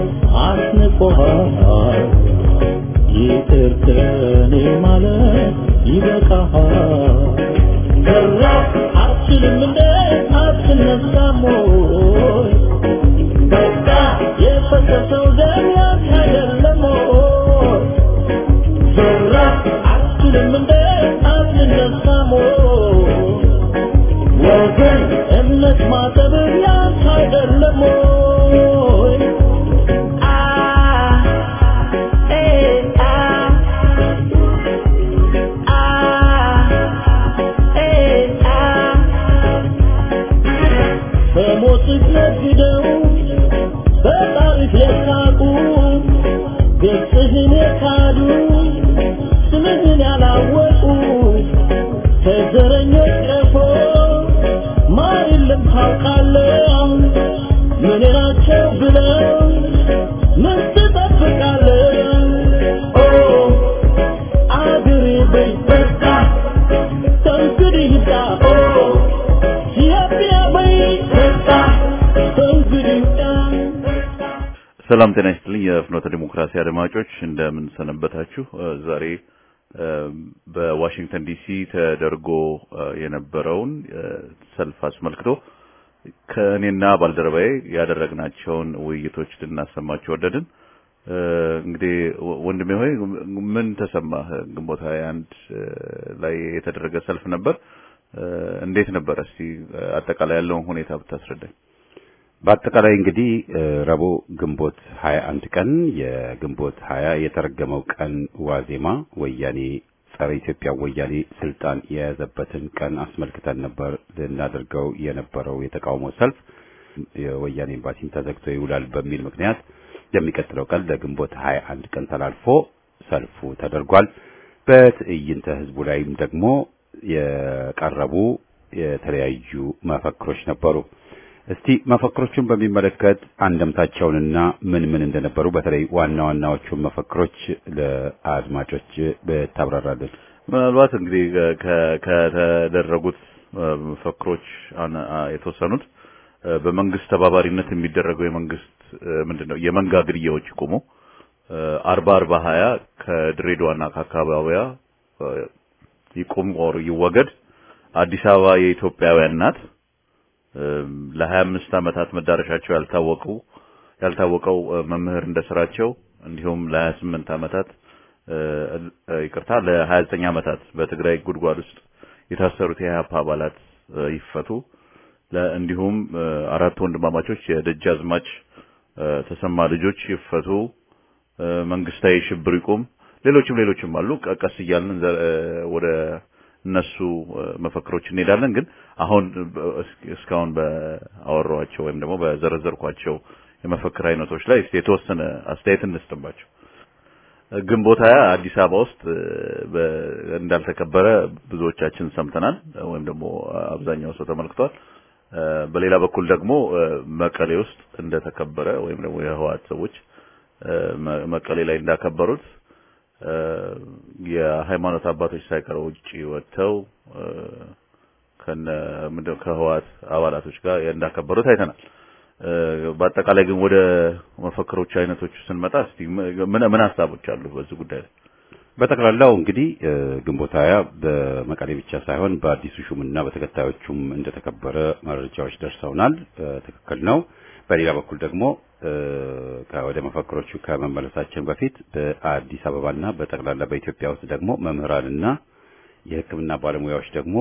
አስንቆሃል ይቅር ከኔ ማለት ይበቃሃል ሰራ አትችልም እንደ አትነሳም ወይ በቃ የፈሰሰው ደም ያንተ አይደለም ወይ? ዞራ አትችልም እንደ አትነሳም ወይ? ወገን እምነት ማጠብ ያንተ አይደለም ወይ? አ ኤ አ አ ኤ አ በሞትህ ነግደው በታሪክ የሳቁ ገጽህን የካዱ ስምህን ያላወቁ ከዘረኞች ቀፎ ማር የለም ታውቃለህ ምን ናቸው ብለው ምን ትጠብቃለህ ኦ አገሬ በይ በቃ ከእንግዲህ ይብቃ ኦ ኢትዮጵያ በይ በቃ ከእንግዲህ ይብቃ ሰላም ጤና ይስጥልኝ። የፍኖተ ዲሞክራሲ አድማጮች እንደምን ሰነበታችሁ? እ ዛሬ እ በዋሽንግተን ዲሲ ተደርጎ እ የነበረውን እ ሰልፍ አስመልክቶ ከእኔና ባልደረባዬ ያደረግናቸውን ውይይቶች ልናሰማችሁ ወደድን። እ እንግዲህ ወ- ወንድሜ ሆይ ምን ተሰማህ? ግንቦት 21 እ ላይ የተደረገ ሰልፍ ነበር። እ እንዴት ነበር? እስቲ እ አጠቃላይ ያለውን ሁኔታ ብታስረዳኝ። በአጠቃላይ እንግዲህ እ ረቡዕ ግንቦት 21 ቀን የግንቦት 20 የተረገመው ቀን ዋዜማ ወያኔ ጸረ ኢትዮጵያ ወያኔ ስልጣን የያዘበትን ቀን አስመልክተን ነበር ልናደርገው የነበረው የተቃውሞ ሰልፍ የወያኔ ኤምባሲን ተዘግቶ ይውላል በሚል ምክንያት የሚቀጥለው ቀን ለግንቦት 21 ቀን ተላልፎ ሰልፉ ተደርጓል። በትዕይንተ ህዝቡ ላይም ደግሞ የቀረቡ የተለያዩ መፈክሮች ነበሩ። እስቲ መፈክሮቹን በሚመለከት አንደምታቸውንና ምን ምን እንደነበሩ በተለይ ዋና ዋናዎቹን መፈክሮች ለአድማጮች ብታብራራልን። ምናልባት እንግዲህ ከ- ከተደረጉት እ፣ መፈክሮች አነ- አ- የተወሰኑት እ፣ በመንግስት ተባባሪነት የሚደረገው የመንግስት እ፣ ምንድነው የመንጋ ግድያዎች ይቁሙ፣ አርባ አርባ ሀያ ከድሬዳዋና ከአካባቢዋ ይቁም ኦር ይወገድ። አዲስ አበባ የኢትዮጵያውያን ናት። ለሀያ አምስት ዓመታት መዳረሻቸው ያልታወቁ ያልታወቀው መምህር እንደስራቸው እንዲሁም ለሀያ ስምንት ዓመታት ይቅርታ ለሀያ ዘጠኝ ዓመታት በትግራይ ጉድጓድ ውስጥ የታሰሩት የኢህአፓ አባላት ይፈቱ። እንዲሁም አራት ወንድማማቾች የደጃዝማች ተሰማ ልጆች ይፈቱ። መንግስታዊ ሽብር ይቁም። ሌሎችም ሌሎችም አሉ። ቀስ እያልን ወደ እነሱ መፈክሮች እንሄዳለን። ግን አሁን እስካሁን በአወራኋቸው ወይም ደግሞ በዘረዘርኳቸው የመፈክር አይነቶች ላይ የተወሰነ አስተያየት እንስጥባቸው። ግንቦት ሃያ አዲስ አበባ ውስጥ እንዳልተከበረ ብዙዎቻችን ሰምተናል፣ ወይም ደግሞ አብዛኛው ሰው ተመልክቷል። በሌላ በኩል ደግሞ መቀሌ ውስጥ እንደተከበረ ወይም ደግሞ የህወሓት ሰዎች መቀሌ ላይ እንዳከበሩት የሃይማኖት አባቶች ሳይቀሩ ውጪ ወጥተው ከነ ምንድነው ከህወሓት አባላቶች ጋር እንዳከበሩት አይተናል። በአጠቃላይ ግን ወደ መፈክሮች አይነቶች ስንመጣ እስቲ ምን ምን ሀሳቦች አሉ በዚህ ጉዳይ ላይ? በጠቅላላው እንግዲህ ግንቦት ሃያ በመቀሌ ብቻ ሳይሆን በአዲሱ ሹምና በተከታዮቹም እንደተከበረ መረጃዎች ደርሰውናል። ትክክል ነው። በሌላ በኩል ደግሞ ወደ መፈክሮቹ ከመመለሳችን በፊት በአዲስ አበባና በጠቅላላ በኢትዮጵያ ውስጥ ደግሞ መምህራንና የሕክምና ባለሙያዎች ደግሞ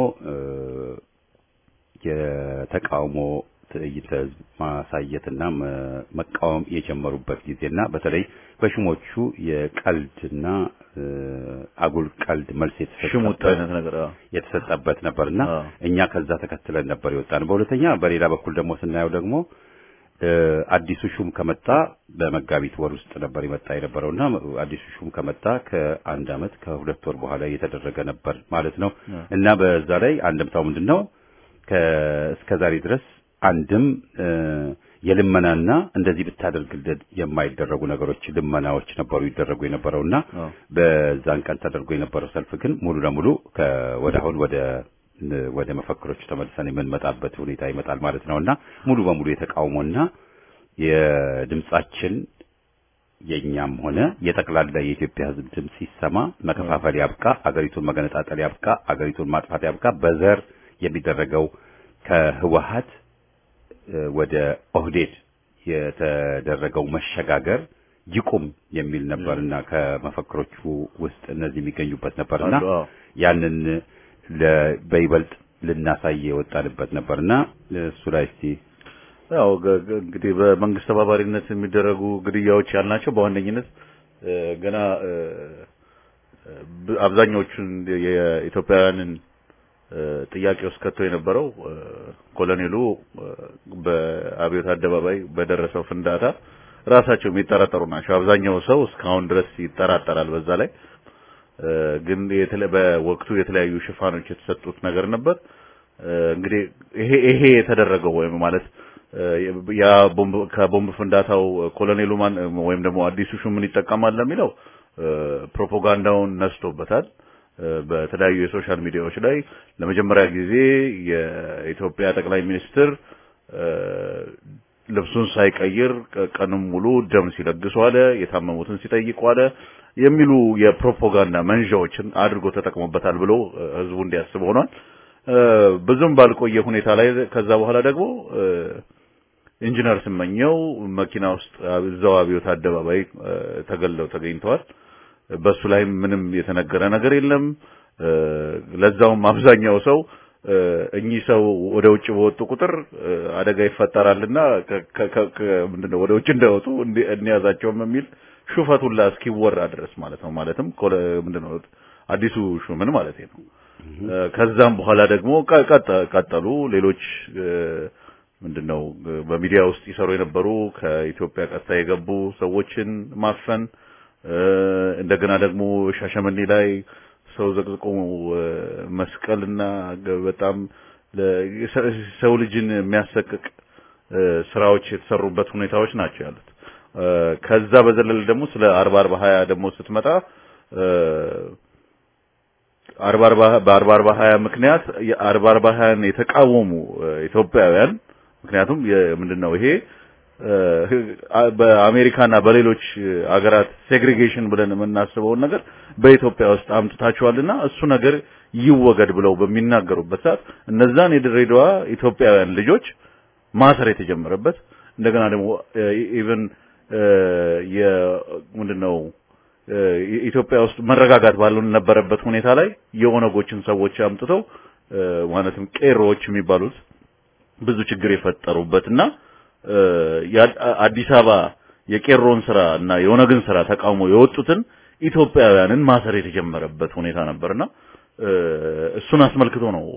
የተቃውሞ ትዕይንተ ህዝብ ማሳየትና መቃወም የጀመሩበት ጊዜና በተለይ በሹሞቹ የቀልድና አጉል ቀልድ መልስ ሽሙጥ አይነት ነገር የተሰጠበት ነበርና እኛ ከዛ ተከትለን ነበር የወጣን። በሁለተኛ በሌላ በኩል ደግሞ ስናየው ደግሞ አዲሱ ሹም ከመጣ በመጋቢት ወር ውስጥ ነበር የመጣ የነበረውና አዲሱ ሹም ከመጣ ከአንድ አመት ከሁለት ወር በኋላ እየተደረገ ነበር ማለት ነው እና በዛ ላይ አንድምታው ምንድን ነው? እስከ ዛሬ ድረስ አንድም የልመናና እንደዚህ ብታደርግልን የማይደረጉ ነገሮች ልመናዎች ነበሩ ይደረጉ የነበረውና በዛን ቀን ተደርጎ የነበረው ሰልፍ ግን ሙሉ ለሙሉ ወደ አሁን ወደ ወደ መፈክሮቹ ተመልሰን የምንመጣበት ሁኔታ ይመጣል ማለት ነውና ሙሉ በሙሉ የተቃውሞና የድምጻችን የኛም ሆነ የጠቅላላ የኢትዮጵያ ሕዝብ ድምጽ ሲሰማ መከፋፈል ያብቃ፣ አገሪቱን መገነጣጠል ያብቃ፣ አገሪቱን ማጥፋት ያብቃ፣ በዘር የሚደረገው ከህወሀት ወደ ኦህዴድ የተደረገው መሸጋገር ይቁም የሚል ነበርና ከመፈክሮቹ ውስጥ እነዚህ የሚገኙበት ነበርና ያንን በይበልጥ ልናሳይ የወጣንበት ነበርና እሱ ላይ እስቲ ያው እንግዲህ በመንግስት ተባባሪነት የሚደረጉ ግድያዎች ያልናቸው በዋነኝነት ገና አብዛኛዎቹን የኢትዮጵያውያንን ጥያቄ ውስጥ ከቶ የነበረው ኮሎኔሉ በአብዮት አደባባይ በደረሰው ፍንዳታ ራሳቸው የሚጠራጠሩ ናቸው። አብዛኛው ሰው እስካሁን ድረስ ይጠራጠራል። በዛ ላይ ግን በወቅቱ የተለያዩ ሽፋኖች የተሰጡት ነገር ነበር። እንግዲህ ይሄ ይሄ የተደረገው ወይም ማለት ያ ቦምብ ከቦምብ ፍንዳታው ኮሎኔሉ ማን ወይም ደግሞ አዲሱ ሹምን ይጠቀማል ለሚለው ፕሮፓጋንዳውን ነስቶበታል። በተለያዩ የሶሻል ሚዲያዎች ላይ ለመጀመሪያ ጊዜ የኢትዮጵያ ጠቅላይ ሚኒስትር ልብሱን ሳይቀይር ቀንም ሙሉ ደም ሲለግሱ አለ፣ የታመሙትን ሲጠይቁ አለ የሚሉ የፕሮፓጋንዳ መንዣዎችን አድርጎ ተጠቅሞበታል ብሎ ህዝቡ እንዲያስብ ሆኗል። ብዙም ባልቆየ ሁኔታ ላይ ከዛ በኋላ ደግሞ ኢንጂነር ስመኘው መኪና ውስጥ እዛው አብዮት አደባባይ ተገለው ተገኝተዋል። በሱ ላይ ምንም የተነገረ ነገር የለም። ለዛውም አብዛኛው ሰው እኚህ ሰው ወደ ውጭ በወጡ ቁጥር አደጋ ይፈጠራልና ምንድነው ወደ ውጭ እንዳይወጡ እንያዛቸውም የሚል ሹፈቱላ እስኪወራ ድረስ ማለት ነው። ማለትም ምንድነው አዲሱ ሹምን ማለት ነው። ከዛም በኋላ ደግሞ ቀጠሉ ሌሎች ምንድነው በሚዲያ ውስጥ ይሰሩ የነበሩ ከኢትዮጵያ ቀጥታ የገቡ ሰዎችን ማፈን እንደገና ደግሞ ሻሸመኔ ላይ ሰው ዘቅዝቆ መስቀልና በጣም ሰው ልጅን የሚያሰቅቅ ስራዎች የተሰሩበት ሁኔታዎች ናቸው ያሉት። ከዛ በዘለል ደግሞ ስለ አርባ አርባ ሀያ ደግሞ ስትመጣ አርባ አርባ በአርባ አርባ ሀያ ምክንያት የአርባ አርባ ሀያን የተቃወሙ ኢትዮጵያውያን ምክንያቱም ምንድነው ይሄ በአሜሪካና በሌሎች አገራት ሴግሪጌሽን ብለን የምናስበውን ነገር በኢትዮጵያ ውስጥ አምጥታችኋልና እሱ ነገር ይወገድ ብለው በሚናገሩበት ሰዓት እነዛን የድሬዳዋ ኢትዮጵያውያን ልጆች ማሰር የተጀመረበት እንደገና ደግሞ ኢቭን የምንድነው ኢትዮጵያ ውስጥ መረጋጋት ባልነበረበት ሁኔታ ላይ የኦነጎችን ሰዎች አምጥተው ማለትም ቄሮዎች የሚባሉት ብዙ ችግር የፈጠሩበትና አዲስ አበባ የቄሮን ስራ እና የኦነግን ስራ ተቃውሞ የወጡትን ኢትዮጵያውያንን ማሰር የተጀመረበት ሁኔታ ነበርና እሱን አስመልክቶ ነው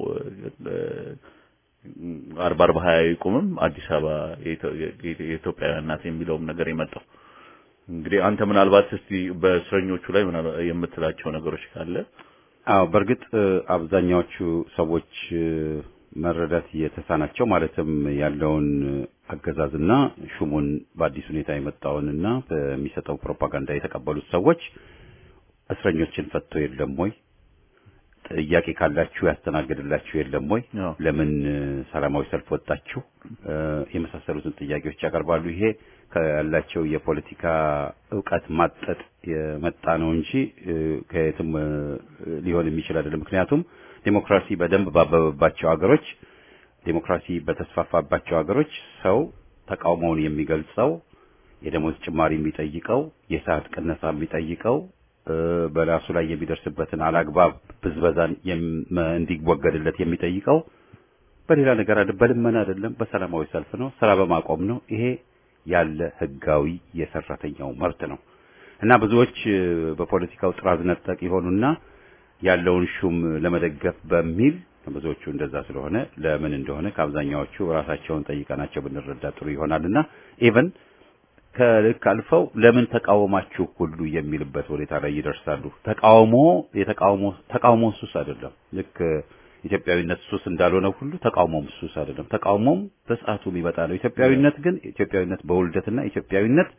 አርባ አርባ ሀያ ይቁምም አዲስ አበባ የኢትዮጵያውያን ናት የሚለውም ነገር የመጣው። እንግዲህ አንተ ምናልባት እስቲ በእስረኞቹ ላይ የምትላቸው ነገሮች ካለ አዎ በእርግጥ አብዛኛዎቹ ሰዎች መረዳት የተሳናቸው ማለትም ያለውን አገዛዝና ሹሙን በአዲስ ሁኔታ የመጣውንና በሚሰጠው ፕሮፓጋንዳ የተቀበሉት ሰዎች እስረኞችን ፈቶ የለም ወይ? ጥያቄ ካላችሁ ያስተናግድላችሁ የለም ወይ? ለምን ሰላማዊ ሰልፍ ወጣችሁ? የመሳሰሉትን ጥያቄዎች ያቀርባሉ። ይሄ ካላቸው የፖለቲካ እውቀት ማጠጥ የመጣ ነው እንጂ ከየትም ሊሆን የሚችል አይደለም። ምክንያቱም ዴሞክራሲ በደንብ ባበበባቸው ሀገሮች ዴሞክራሲ በተስፋፋባቸው ሀገሮች ሰው ተቃውሞውን የሚገልጸው የደሞዝ ጭማሪ የሚጠይቀው የሰዓት ቅነሳ የሚጠይቀው በራሱ ላይ የሚደርስበትን አላግባብ ብዝበዛን እንዲወገድለት የሚጠይቀው በሌላ ነገር አይደለም፣ በልመና አይደለም፣ በሰላማዊ ሰልፍ ነው፣ ስራ በማቆም ነው። ይሄ ያለ ህጋዊ የሰራተኛው መብት ነው እና ብዙዎች በፖለቲካው ጥራዝ ነጠቅ የሆኑና ያለውን ሹም ለመደገፍ በሚል ብዙዎቹ እንደዛ ስለሆነ ለምን እንደሆነ ከአብዛኛዎቹ ራሳቸውን ጠይቀናቸው ብንረዳ ጥሩ ይሆናልና ኢቨን ከልክ አልፈው ለምን ተቃወማችሁ ሁሉ የሚልበት ሁኔታ ላይ ይደርሳሉ። ተቃውሞ የተቃውሞ ተቃውሞ ሱስ አይደለም። ልክ ኢትዮጵያዊነት ሱስ እንዳልሆነ ሁሉ ተቃውሞም ሱስ አይደለም። ተቃውሞም በሰዓቱ የሚመጣ ነው። ኢትዮጵያዊነት ግን ኢትዮጵያዊነት በውልደትና ኢትዮጵያዊነት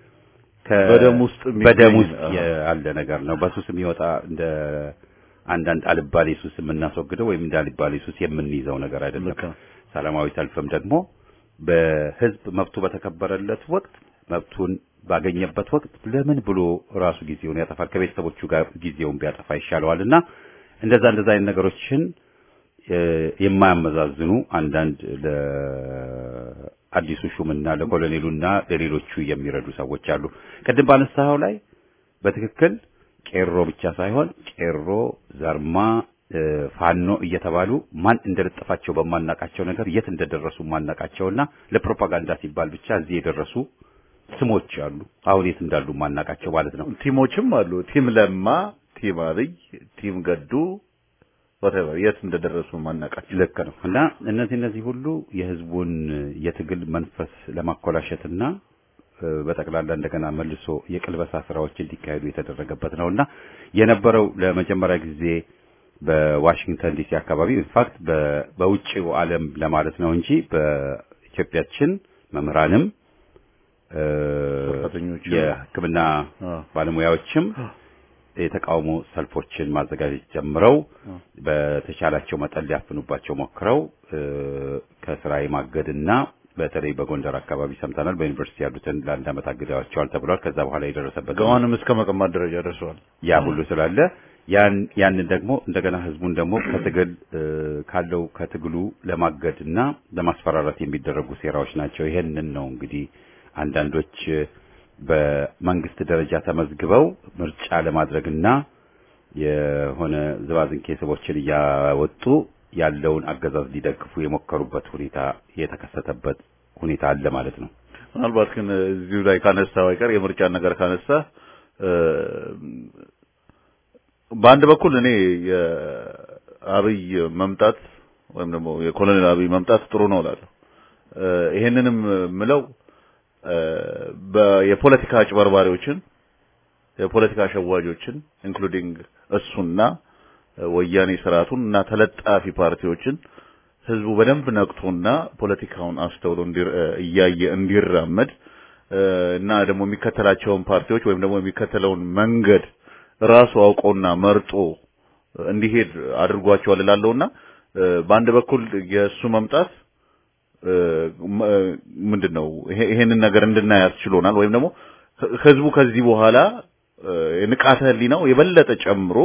በደም ውስጥ በደም ውስጥ ያለ ነገር ነው። በሱስ የሚወጣ እንደ አንዳንድ አልባሌ ሱስ የምናስወግደው ወይም እንደ አልባሌ ሱስ የምንይዘው ነገር አይደለም። ሰላማዊ ሰልፍም ደግሞ በህዝብ መብቱ በተከበረለት ወቅት መብቱን ባገኘበት ወቅት ለምን ብሎ ራሱ ጊዜውን ያጠፋል? ከቤተሰቦቹ ጋር ጊዜውን ቢያጠፋ ይሻለዋልና እንደዛ እንደዛ አይነት ነገሮችን የማያመዛዝኑ አንዳንድ ለአዲሱ ሹምና ለኮሎኔሉና ለሌሎቹ የሚረዱ ሰዎች አሉ። ቅድም ባነሳኸው ላይ በትክክል ቄሮ ብቻ ሳይሆን ቄሮ፣ ዘርማ፣ ፋኖ እየተባሉ ማን እንደለጠፋቸው በማናቃቸው ነገር የት እንደደረሱ ማናቃቸውና ለፕሮፓጋንዳ ሲባል ብቻ እዚህ የደረሱ ስሞች አሉ። አሁን የት እንዳሉ ማናቃቸው ማለት ነው። ቲሞችም አሉ። ቲም ለማ፣ ቲም አብይ፣ ቲም ገዱ whatever የት እንደደረሱ ማናቃቸው ልክ ነው። እና እነዚህ እነዚህ ሁሉ የህዝቡን የትግል መንፈስ ለማኮላሸትና በጠቅላላ እንደገና መልሶ የቅልበሳ ስራዎች እንዲካሄዱ የተደረገበት ነውና የነበረው ለመጀመሪያ ጊዜ በዋሽንግተን ዲሲ አካባቢ ኢንፋክት በውጭው ዓለም ለማለት ነው እንጂ በኢትዮጵያችን መምህራንም የሕክምና ባለሙያዎችም የተቃውሞ ሰልፎችን ማዘጋጀት ጀምረው በተቻላቸው መጠን ሊያፍኑባቸው ሞክረው ከስራ የማገድና በተለይ በጎንደር አካባቢ ሰምተናል። በዩኒቨርሲቲ ያሉትን ለአንድ ዓመት አግደዋቸዋል ተብሏል። ከዛ በኋላ የደረሰበት ገዋንም እስከ መቀማት ደረጃ ደርሰዋል። ያ ሁሉ ስላለ ያን ያንን ደግሞ እንደገና ህዝቡን ደግሞ ከትግል ካለው ከትግሉ ለማገድና ለማስፈራራት የሚደረጉ ሴራዎች ናቸው። ይሄንን ነው እንግዲህ አንዳንዶች በመንግስት ደረጃ ተመዝግበው ምርጫ ለማድረግና የሆነ ዝባዝንኬ ስቦችን እያወጡ ያለውን አገዛዝ ሊደግፉ የሞከሩበት ሁኔታ የተከሰተበት ሁኔታ አለ ማለት ነው። ምናልባት ግን እዚሁ ላይ ካነሳ አይቀር የምርጫን ነገር ካነሳ በአንድ በኩል እኔ የአብይ መምጣት ወይም ደግሞ የኮሎኔል አብይ መምጣት ጥሩ ነው እላለሁ። ይሄንንም ምለው የፖለቲካ አጭበርባሪዎችን የፖለቲካ አሸዋጆችን ኢንክሉዲንግ እሱና ወያኔ ስርዓቱን እና ተለጣፊ ፓርቲዎችን ህዝቡ በደንብ ነቅቶና ፖለቲካውን አስተውሎ እያየ እንዲራመድ እና ደግሞ የሚከተላቸውን ፓርቲዎች ወይም ደግሞ የሚከተለውን መንገድ ራሱ አውቆና መርጦ እንዲሄድ አድርጓቸዋል እላለሁና በአንድ በኩል የእሱ መምጣት ምንድነው ይሄንን ነገር እንድናይ ያስችሎናል ወይም ደግሞ ህዝቡ ከዚህ በኋላ ንቃተ ህሊናው የበለጠ ጨምሮ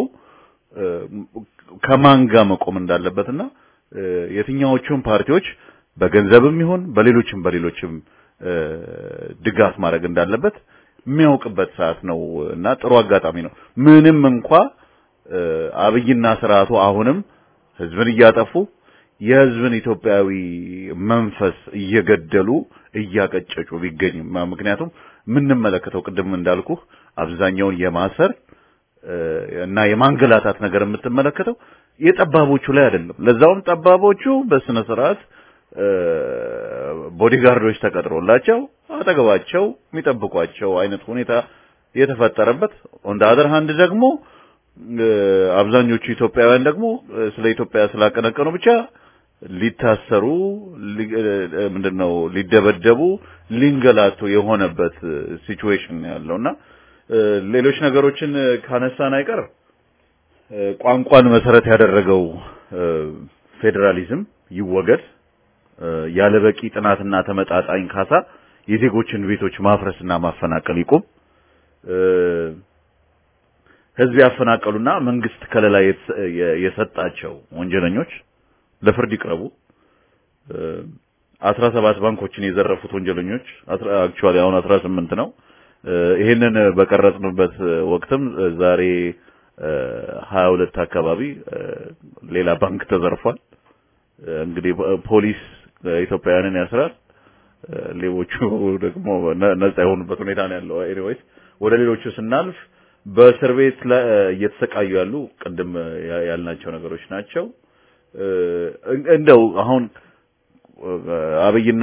ከማን ጋር መቆም እንዳለበትና የትኛዎቹን ፓርቲዎች በገንዘብም ይሁን በሌሎችም በሌሎችም ድጋፍ ማድረግ እንዳለበት የሚያውቅበት ሰዓት ነው እና ጥሩ አጋጣሚ ነው። ምንም እንኳ አብይና ስርዓቱ አሁንም ህዝብን እያጠፉ የህዝብን ኢትዮጵያዊ መንፈስ እየገደሉ እያቀጨጩ ቢገኝም ምክንያቱም የምንመለከተው ቅድም እንዳልኩ አብዛኛውን የማሰር እና የማንገላታት ነገር የምትመለከተው የጠባቦቹ ላይ አይደለም። ለዛውም ጠባቦቹ በስነ ስርዓት ቦዲጋርዶች ተቀጥሮላቸው አጠገባቸው የሚጠብቋቸው አይነት ሁኔታ የተፈጠረበት ኦን አደር ሃንድ ደግሞ አብዛኞቹ ኢትዮጵያውያን ደግሞ ስለ ኢትዮጵያ ስላቀነቀኑ ብቻ ሊታሰሩ ምንድነው ሊደበደቡ ሊንገላቱ የሆነበት ሲቹዌሽን ያለውና ሌሎች ነገሮችን ካነሳን አይቀር ቋንቋን መሰረት ያደረገው ፌዴራሊዝም ይወገድ፣ ያለ በቂ ጥናትና ተመጣጣኝ ካሳ የዜጎችን ቤቶች ማፍረስና ማፈናቀል ይቁም፣ ህዝብ ያፈናቀሉና መንግስት ከለላ የሰጣቸው ወንጀለኞች ለፍርድ ይቅረቡ። አስራ ሰባት ባንኮችን የዘረፉት ወንጀለኞች አክቹአሊ አሁን አስራ ስምንት ነው። ይሄንን በቀረጽንበት ወቅትም ዛሬ ሀያ ሁለት አካባቢ ሌላ ባንክ ተዘርፏል። እንግዲህ ፖሊስ ኢትዮጵያውያንን ያስራል፣ ሌቦቹ ደግሞ ነጻ የሆኑበት ሁኔታ ነው ያለው። ኤኒዌይስ ወደ ሌሎቹ ስናልፍ በእስር ቤት ላይ እየተሰቃዩ ያሉ ቅድም ያልናቸው ነገሮች ናቸው። እንደው አሁን አብይና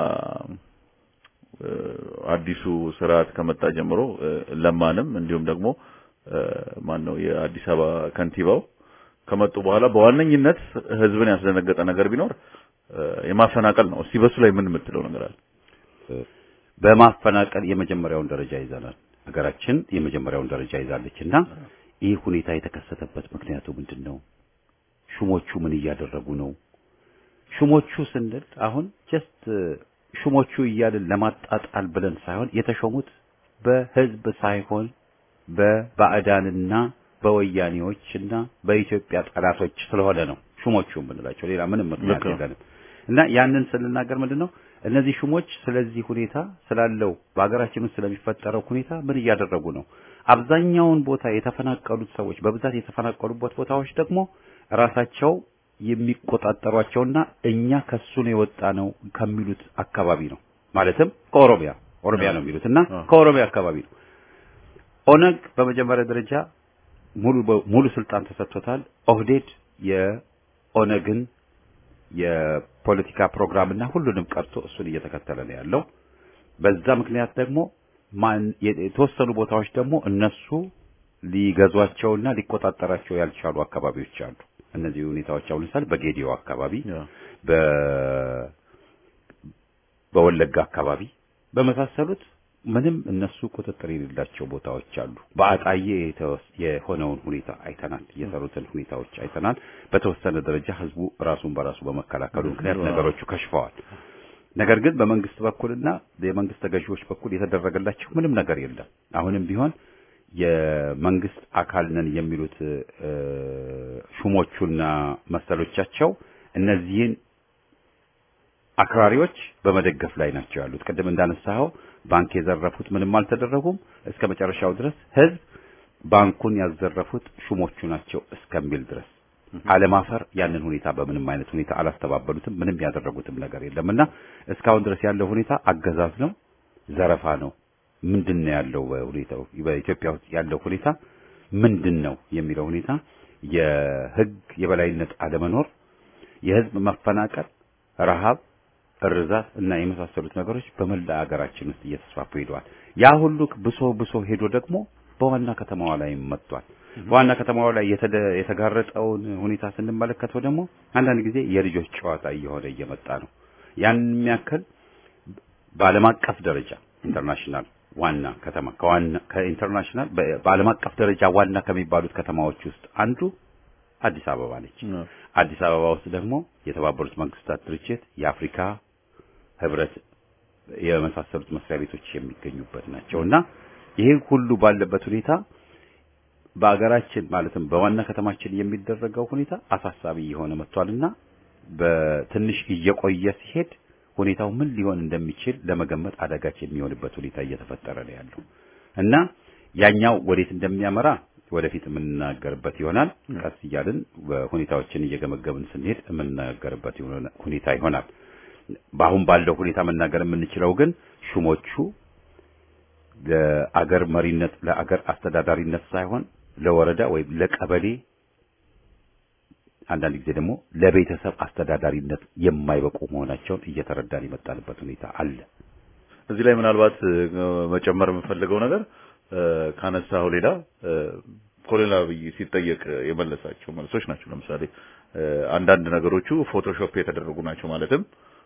አዲሱ ስርዓት ከመጣ ጀምሮ ለማንም እንዲሁም ደግሞ ማን ነው የአዲስ አበባ ከንቲባው ከመጡ በኋላ በዋነኝነት ህዝብን ያስደነገጠ ነገር ቢኖር የማፈናቀል ነው። እስቲ በሱ ላይ ምን የምትለው ነገር አለ? በማፈናቀል የመጀመሪያውን ደረጃ ይዘናል። ሀገራችን የመጀመሪያውን ደረጃ ይዛለች እና ይህ ሁኔታ የተከሰተበት ምክንያቱ ምንድን ነው? ሹሞቹ ምን እያደረጉ ነው? ሹሞቹ ስንል አሁን ጀስት ሹሞቹ እያልን ለማጣጣል ብለን ሳይሆን የተሾሙት በህዝብ ሳይሆን በባዕዳንና በወያኔዎችና በኢትዮጵያ ጠላቶች ስለሆነ ነው ሹሞቹ የምንላቸው። ሌላ ምንም ምክንያት የለንም እና ያንን ስንናገር ምንድን ነው እነዚህ ሹሞች ስለዚህ ሁኔታ ስላለው በሀገራችን ውስጥ ስለሚፈጠረው ሁኔታ ምን እያደረጉ ነው? አብዛኛውን ቦታ የተፈናቀሉት ሰዎች በብዛት የተፈናቀሉበት ቦታዎች ደግሞ ራሳቸው የሚቆጣጠሯቸውና እኛ ከሱ ነው የወጣ ነው ከሚሉት አካባቢ ነው። ማለትም ከኦሮሚያ ኦሮሚያ ነው የሚሉት እና ከኦሮሚያ አካባቢ ነው። ኦነግ በመጀመሪያ ደረጃ ሙሉ ሙሉ ስልጣን ተሰጥቶታል። ኦህዴድ የኦነግን የፖለቲካ ፕሮግራም እና ሁሉንም ቀርቶ እሱን እየተከተለ ነው ያለው። በዛ ምክንያት ደግሞ ማን የተወሰኑ ቦታዎች ደግሞ እነሱ ሊገዟቸውና ሊቆጣጠራቸው ያልቻሉ አካባቢዎች አሉ። እነዚህ ሁኔታዎች አሁን ለምሳሌ በጌዲዮ አካባቢ፣ በ በወለጋ አካባቢ በመሳሰሉት ምንም እነሱ ቁጥጥር የሌላቸው ቦታዎች አሉ። በአጣዬ የሆነውን ሁኔታ አይተናል። የሰሩትን ሁኔታዎች አይተናል። በተወሰነ ደረጃ ህዝቡ ራሱን በራሱ በመከላከሉ ምክንያት ነገሮቹ ከሽፈዋል። ነገር ግን በመንግስት በኩልና የመንግስት ተገዢዎች በኩል የተደረገላቸው ምንም ነገር የለም። አሁንም ቢሆን የመንግስት አካል ነን የሚሉት ሹሞቹና መሰሎቻቸው እነዚህን አክራሪዎች በመደገፍ ላይ ናቸው ያሉት። ቅድም እንዳነሳኸው ባንክ የዘረፉት ምንም አልተደረጉም። እስከ መጨረሻው ድረስ ህዝብ ባንኩን ያዘረፉት ሹሞቹ ናቸው እስከሚል ድረስ አለማፈር ያንን ሁኔታ በምንም አይነት ሁኔታ አላስተባበሉትም። ምንም ያደረጉትም ነገር የለምና እስካሁን ድረስ ያለው ሁኔታ አገዛዝ ነው፣ ዘረፋ ነው። ምንድን ነው ያለው በሁኔታው በኢትዮጵያ ውስጥ ያለው ሁኔታ ምንድን ነው የሚለው ሁኔታ የህግ የበላይነት አለመኖር፣ የህዝብ መፈናቀል፣ ረሃብ፣ እርዛት እና የመሳሰሉት ነገሮች በመላ ሀገራችን ውስጥ እየተስፋፉ ሄደዋል። ያ ሁሉ ብሶ ብሶ ሄዶ ደግሞ በዋና ከተማዋ ላይ መጥቷል። በዋና ከተማዋ ላይ የተጋረጠውን ሁኔታ ስንመለከተው ደግሞ አንዳንድ ጊዜ የልጆች ጨዋታ እየሆነ እየመጣ ነው። ያን የሚያክል በዓለም አቀፍ ደረጃ ኢንተርናሽናል ዋና ከተማ ከዋና ከኢንተርናሽናል በዓለም አቀፍ ደረጃ ዋና ከሚባሉት ከተማዎች ውስጥ አንዱ አዲስ አበባ ነች። አዲስ አበባ ውስጥ ደግሞ የተባበሩት መንግስታት ድርጅት፣ የአፍሪካ ህብረት የመሳሰሉት መስሪያ ቤቶች የሚገኙበት ናቸው እና ይሄ ሁሉ ባለበት ሁኔታ በአገራችን ማለትም በዋና ከተማችን የሚደረገው ሁኔታ አሳሳቢ የሆነ መጥቷልና በትንሽ እየቆየ ሲሄድ ሁኔታው ምን ሊሆን እንደሚችል ለመገመት አዳጋች የሚሆንበት ሁኔታ እየተፈጠረ ነው ያለው እና ያኛው ወዴት እንደሚያመራ ወደፊት የምንናገርበት ይሆናል። ቀስ እያልን ሁኔታዎችን እየገመገምን ስንሄድ የምንናገርበት ሁኔታ ይሆናል። በአሁን ባለው ሁኔታ መናገር የምንችለው ግን ሹሞቹ ለአገር መሪነት ለአገር አስተዳዳሪነት ሳይሆን ለወረዳ ወይም ለቀበሌ አንዳንድ ጊዜ ደግሞ ለቤተሰብ አስተዳዳሪነት የማይበቁ መሆናቸውን እየተረዳን የመጣንበት ሁኔታ አለ። እዚህ ላይ ምናልባት መጨመር የምፈልገው ነገር ካነሳው ሌላ ኮሎኔል አብይ ሲጠየቅ የመለሳቸው መልሶች ናቸው። ለምሳሌ አንዳንድ ነገሮቹ ፎቶሾፕ የተደረጉ ናቸው። ማለትም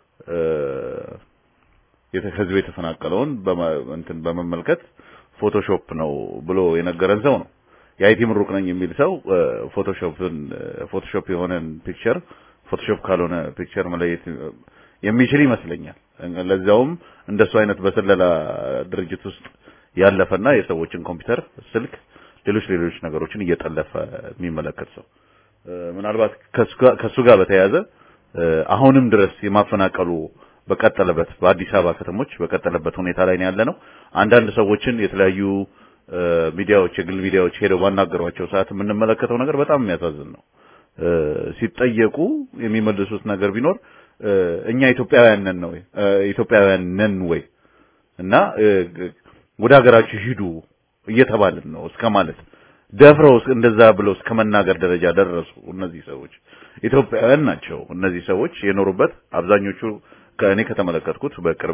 ህዝብ የተፈናቀለውን እንትን በመመልከት ፎቶሾፕ ነው ብሎ የነገረን ሰው ነው። የአይቲ ምሩቅ ነኝ የሚል ሰው ፎቶሾፕን ፎቶሾፕ የሆነን ፒክቸር ፎቶሾፕ ካልሆነ ፒክቸር መለየት የሚችል ይመስለኛል። ለዚያውም እንደሱ አይነት በስለላ ድርጅት ውስጥ ያለፈና የሰዎችን ኮምፒውተር፣ ስልክ፣ ሌሎች ሌሎች ነገሮችን እየጠለፈ የሚመለከት ሰው ምናልባት ከሱ ጋር በተያያዘ አሁንም ድረስ የማፈናቀሉ በቀጠለበት በአዲስ አበባ ከተሞች በቀጠለበት ሁኔታ ላይ ነው ያለ ነው። አንዳንድ ሰዎችን የተለያዩ ሚዲያዎች የግል ሚዲያዎች ሄደው ባናገሯቸው ሰዓት የምንመለከተው ነገር በጣም የሚያሳዝን ነው። ሲጠየቁ የሚመልሱት ነገር ቢኖር እኛ ኢትዮጵያውያን ነን ነው ኢትዮጵያውያን ነን ወይ እና ወደ ሀገራችሁ ሂዱ እየተባልን ነው እስከ ማለት ደፍረው እንደዛ ብለው እስከ መናገር ደረጃ ደረሱ። እነዚህ ሰዎች ኢትዮጵያውያን ናቸው። እነዚህ ሰዎች የኖሩበት አብዛኞቹ ከእኔ ከተመለከትኩት በቅርብ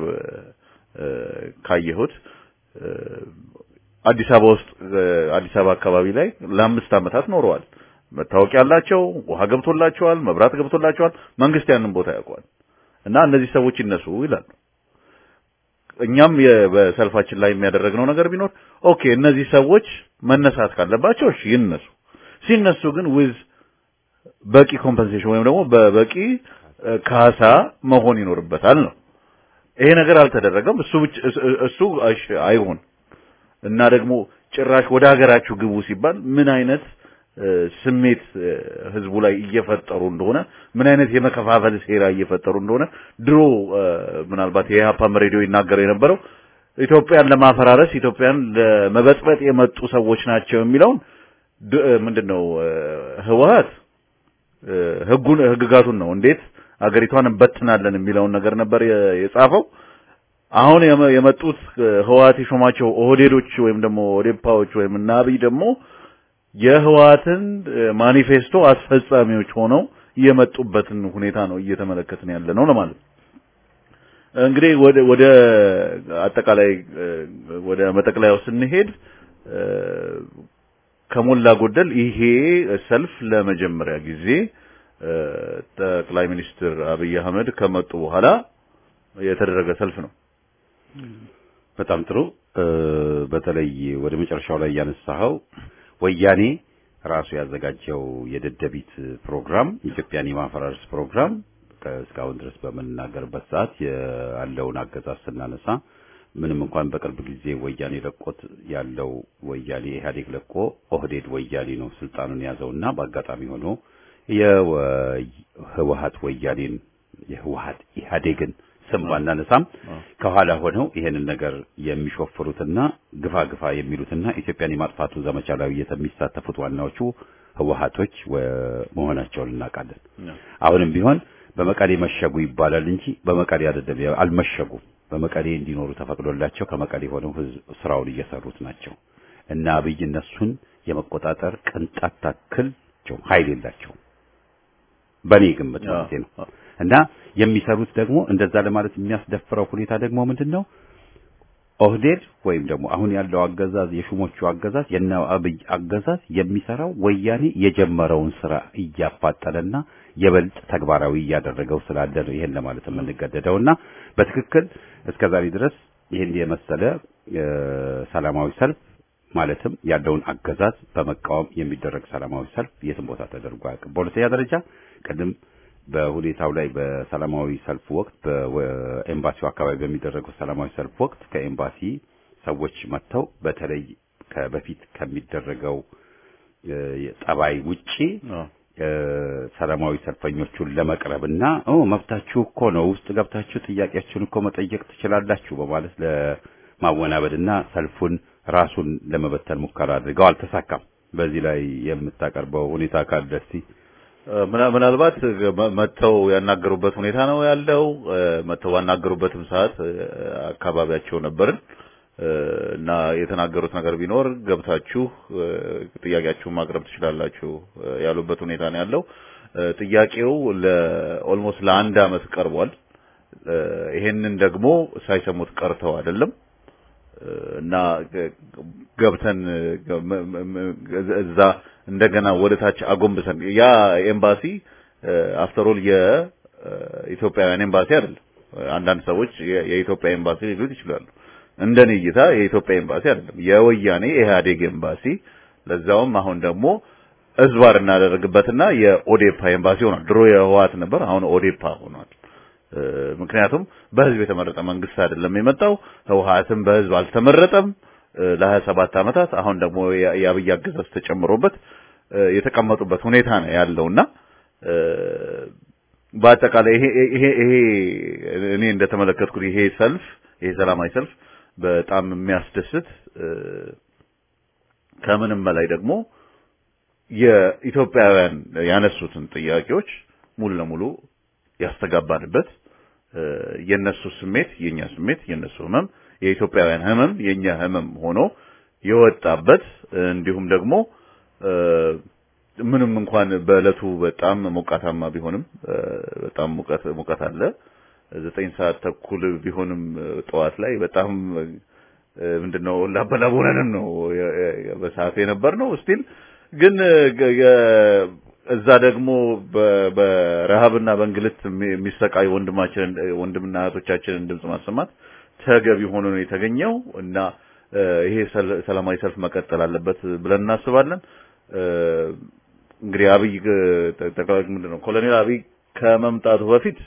ካየሁት አዲስ አበባ ውስጥ አዲስ አበባ አካባቢ ላይ ለአምስት ዓመታት ኖረዋል። መታወቂያ አላቸው፣ ውሃ ገብቶላቸዋል፣ መብራት ገብቶላቸዋል። መንግስት ያንን ቦታ ያውቀዋል። እና እነዚህ ሰዎች ይነሱ ይላሉ። እኛም በሰልፋችን ላይ የሚያደረግነው ነገር ቢኖር ኦኬ እነዚህ ሰዎች መነሳት ካለባቸው እሺ ይነሱ። ሲነሱ ግን ዊዝ በቂ ኮምፐንሴሽን ወይም ደግሞ በበቂ ካሳ መሆን ይኖርበታል ነው። ይሄ ነገር አልተደረገም። እሱ እሱ አይሆን እና ደግሞ ጭራሽ ወደ ሀገራችሁ ግቡ ሲባል ምን አይነት ስሜት ህዝቡ ላይ እየፈጠሩ እንደሆነ ምን አይነት የመከፋፈል ሴራ እየፈጠሩ እንደሆነ ድሮ ምናልባት የኢህአፓም ሬዲዮ ይናገር የነበረው ኢትዮጵያን ለማፈራረስ ኢትዮጵያን ለመበጥበጥ የመጡ ሰዎች ናቸው የሚለውን ምንድነው ህወሀት ህጉን ህግጋቱን ነው እንዴት አገሪቷን እንበትናለን የሚለውን ነገር ነበር የጻፈው። አሁን የመጡት ህወሀት የሾማቸው ኦህዴዶች ወይም ደግሞ ኦዴፓዎች ወይም እና አብይ ደግሞ የህወሀትን ማኒፌስቶ አስፈጻሚዎች ሆነው የመጡበትን ሁኔታ ነው እየተመለከትን ያለ ነው ለማለት ነው። እንግዲህ ወደ ወደ አጠቃላይ ወደ መጠቅለያው ስንሄድ ከሞላ ጎደል ይሄ ሰልፍ ለመጀመሪያ ጊዜ ጠቅላይ ሚኒስትር አብይ አህመድ ከመጡ በኋላ የተደረገ ሰልፍ ነው። በጣም ጥሩ። በተለይ ወደ መጨረሻው ላይ ያነሳኸው ወያኔ ራሱ ያዘጋጀው የደደቢት ፕሮግራም ኢትዮጵያን የማፈራረስ ፕሮግራም እስካሁን ድረስ በምንናገርበት ሰዓት ያለውን አገዛዝ ስናነሳ ምንም እንኳን በቅርብ ጊዜ ወያኔ ለቆት ያለው ወያኔ ኢህአዴግ ለቆ ኦህዴድ ወያኔ ነው ስልጣኑን የያዘውና በአጋጣሚ ሆኖ የህወሀት ወያኔን የህወሀት ኢህአዴግን ስም ባናነሳም ከኋላ ሆነው ይሄንን ነገር የሚሾፍሩትና ግፋ ግፋ የሚሉትና ኢትዮጵያን የማጥፋቱ ዘመቻ ላይ የሚሳተፉት ዋናዎቹ ህወሀቶች መሆናቸውን እናውቃለን። አሁንም ቢሆን በመቀሌ መሸጉ ይባላል እንጂ በመቀሌ አይደለም፣ አልመሸጉም። በመቀሌ እንዲኖሩ ተፈቅዶላቸው ከመቀሌ ሆነው ህዝብ ስራውን እየሰሩት ናቸው እና አብይ እነሱን የመቆጣጠር ቅንጣት ታክል ኃይል የላቸውም። በኔ ግምት ማለት ነው። እና የሚሰሩት ደግሞ እንደዛ ለማለት የሚያስደፍረው ሁኔታ ደግሞ ምንድነው? ኦህዴድ ወይም ደግሞ አሁን ያለው አገዛዝ የሹሞቹ አገዛዝ የነ አብይ አገዛዝ የሚሰራው ወያኔ የጀመረውን ስራ እያፋጠነና የበልጥ ተግባራዊ እያደረገው ስላለ ነው ይሄን ለማለት የምንገደደውና በትክክል እስከዛሬ ድረስ ይሄን የመሰለ ሰላማዊ ሰልፍ ማለትም ያለውን አገዛዝ በመቃወም የሚደረግ ሰላማዊ ሰልፍ የትም ቦታ ተደርጎ አያውቅም። በሁለተኛ ደረጃ ቅድም በሁኔታው ላይ በሰላማዊ ሰልፍ ወቅት በኤምባሲው አካባቢ በሚደረገው ሰላማዊ ሰልፍ ወቅት ከኤምባሲ ሰዎች መጥተው በተለይ ከበፊት ከሚደረገው እ፣ ጠባይ ውጪ አዎ። እ፣ ሰላማዊ ሰልፈኞቹን ለመቅረብና ኦ መብታችሁ እኮ ነው ውስጥ ገብታችሁ ጥያቄያችሁን እኮ መጠየቅ ትችላላችሁ በማለት ለማወናበድና ሰልፉን ራሱን ለመበተን ሙከራ አድርገው አልተሳካም። በዚህ ላይ የምታቀርበው ሁኔታ ካለ እስቲ ምና- ምናልባት መ- መጥተው ያናገሩበት ሁኔታ ነው ያለው። እ፣ መጥተው ባናገሩበትም ሰዓት እ፣ አካባቢያቸው ነበርን እ፣ እና የተናገሩት ነገር ቢኖር ገብታችሁ እ፣ ጥያቄያችሁን ማቅረብ ትችላላችሁ እ፣ ያሉበት ሁኔታ ነው ያለው። እ፣ ጥያቄው ለኦልሞስት ለአንድ አመት ቀርቧል። እ፣ ይሄንን ደግሞ ሳይሰሙት ቀርተው አይደለም እ፣ እና ገ- ገብተን እ፣ ገ- መ- መ- መ- እዛ እንደገና ወደ ታች አጎንብሰን ያ ኤምባሲ አፍተር ኦል የኢትዮጵያውያን ኤምባሲ አይደለም። አንዳንድ ሰዎች የ- የኢትዮጵያ ኤምባሲ ሊሉት ይችላሉ። እንደኔ እይታ የኢትዮጵያ ኤምባሲ አይደለም፣ የወያኔ ኢህአዴግ ኤምባሲ ለዛውም አሁን ደግሞ እዝባር እናደርግበትና የኦዴፓ ኤምባሲ ሆኗል። ድሮ የህወሓት ነበር፣ አሁን ኦዴፓ ሆኗል። እ፣ ምክንያቱም በህዝብ የተመረጠ መንግስት አይደለም የመጣው። ህወሓትም በህዝብ አልተመረጠም እ፣ ለሀያ ሰባት ዓመታት አሁን ደግሞ የ- የአብይ አገዛዝ ተጨምሮበት እ፣ የተቀመጡበት ሁኔታ ነው ያለውና እ፣ በአጠቃላይ ይሄ ይሄ ይሄ እኔ እንደተመለከትኩት ይሄ ሰልፍ ይሄ ሰላማዊ ሰልፍ በጣም የሚያስደስት እ፣ ከምንም በላይ ደግሞ የኢትዮጵያውያን ያነሱትን ጥያቄዎች ሙሉ ለሙሉ ያስተጋባንበት እ፣ የነሱ ስሜት የኛ ስሜት የነሱ ህመም የኢትዮጵያውያን ህመም የኛ ህመም ሆኖ የወጣበት እ፣ እንዲሁም ደግሞ እ፣ ምንም እንኳን በእለቱ በጣም ሞቃታማ ቢሆንም እ፣ በጣም ሙቀት ሙቀት አለ ዘጠኝ ሰዓት ተኩል ቢሆንም እ፣ ጠዋት ላይ በጣም እ፣ ምንድነው ላበላብ ሆነን ነው የ- የ- በሰዓቱ የነበር ነው ስቲል ግን እ፣ ገ- የ- እዛ ደግሞ በ- በረሃብና በእንግልት የሚ- የሚሰቃዩ ወንድማችንን ወንድምና እህቶቻችንን ድምጽ ማሰማት ተገቢ ሆኖ ነው የተገኘው እና እ፣ ይሄ ሰል- ሰላማዊ ሰልፍ መቀጠል አለበት ብለን እናስባለን። እ፣ እንግዲህ አብይ እ፣ ጠቅላይ ምንድን ነው ኮሎኔል አብይ ከመምጣቱ በፊት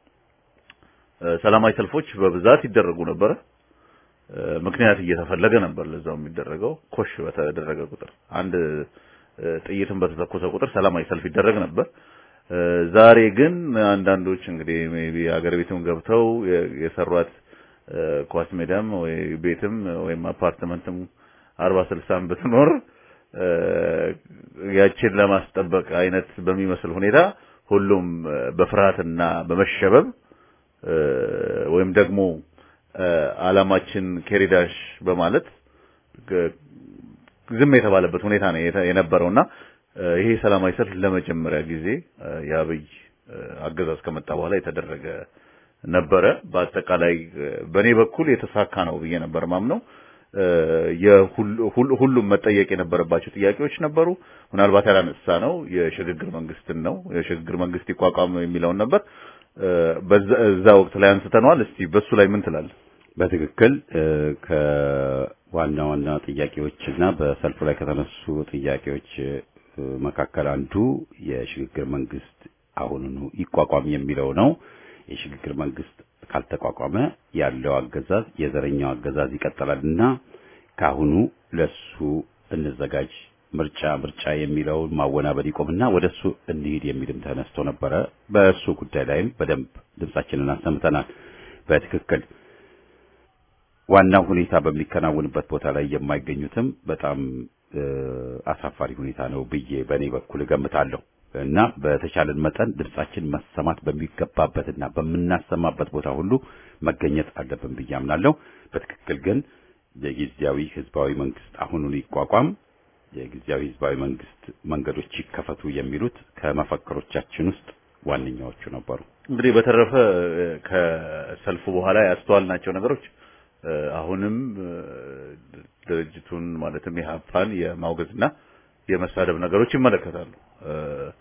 እ፣ ሰላማዊ ሰልፎች በብዛት ይደረጉ ነበረ። እ፣ ምክንያት እየተፈለገ ነበር ለዛው የሚደረገው ኮሽ በተደረገ ቁጥር አንድ እ፣ ጥይትን በተተኮሰ ቁጥር ሰላማዊ ሰልፍ ይደረግ ነበር። እ፣ ዛሬ ግን አንዳንዶች እንግዲህ ሜቢ አገር ቤትም ገብተው የ- የሰሯት እ፣ ኳስ ሜዳም ወይ ቤትም ወይም አፓርትመንትም አርባ ስልሳም ብትኖር እ፣ ያችን ለማስጠበቅ አይነት በሚመስል ሁኔታ ሁሉም እ፣ በፍርሃትና በመሸበብ እ፣ ወይም ደግሞ እ፣ ዓላማችን ኬሪዳሽ በማለት ግ- ዝም የተባለበት ሁኔታ ነው የተ- የነበረውና እ፣ ይሄ ሰላማዊ ሰልፍ ለመጀመሪያ ጊዜ እ፣ የአብይ እ፣ አገዛዝ ከመጣ በኋላ የተደረገ ነበረ። በአጠቃላይ እ፣ በእኔ በኩል የተሳካ ነው ብዬ ነበር ማምነው። እ፣ የሁሉ- ሁሉ- ሁሉም መጠየቅ የነበረባቸው ጥያቄዎች ነበሩ። ምናልባት ያላነሳ ነው የሽግግር መንግስትን ነው የሽግግር መንግስት ይቋቋም የሚለውን ነበር። እ፣ በዛ እዛ ወቅት ላይ አንስተነዋል። እስቲ በሱ ላይ ምን ትላለህ? በትክክል እ፣ ከዋና ዋና ጥያቄዎችና በሰልፉ ላይ ከተነሱ ጥያቄዎች እ፣ መካከል አንዱ የሽግግር መንግስት አሁኑኑ ይቋቋም የሚለው ነው። የሽግግር መንግስት ካልተቋቋመ ያለው አገዛዝ የዘረኛው አገዛዝ ይቀጥላልና ካሁኑ ለሱ እንዘጋጅ፣ ምርጫ ምርጫ የሚለውን ማወናበድ ይቆምና ወደሱ እንሂድ የሚልም ተነስቶ ነበረ። በእሱ ጉዳይ ላይም በደንብ ድምጻችንን አሰምተናል። በትክክል ዋናው ሁኔታ በሚከናወንበት ቦታ ላይ የማይገኙትም በጣም እ፣ አሳፋሪ ሁኔታ ነው ብዬ በእኔ በኩል እገምታለሁ እና በተቻለን መጠን ድምጻችን መሰማት በሚገባበትና በምናሰማበት ቦታ ሁሉ መገኘት አለብን ብዬ አምናለሁ። በትክክል ግን የጊዜያዊ ህዝባዊ መንግስት አሁኑን ይቋቋም፣ የጊዜያዊ ህዝባዊ መንግስት መንገዶች ይከፈቱ የሚሉት ከመፈክሮቻችን ውስጥ ዋነኛዎቹ ነበሩ። እንግዲህ በተረፈ እ፣ ከሰልፉ በኋላ ያስተዋልናቸው ነገሮች እ፣ አሁንም እ፣ ድርጅቱን ማለትም የሀፓን የማውገዝና የመሳደብ ነገሮች ይመለከታሉ። እ፣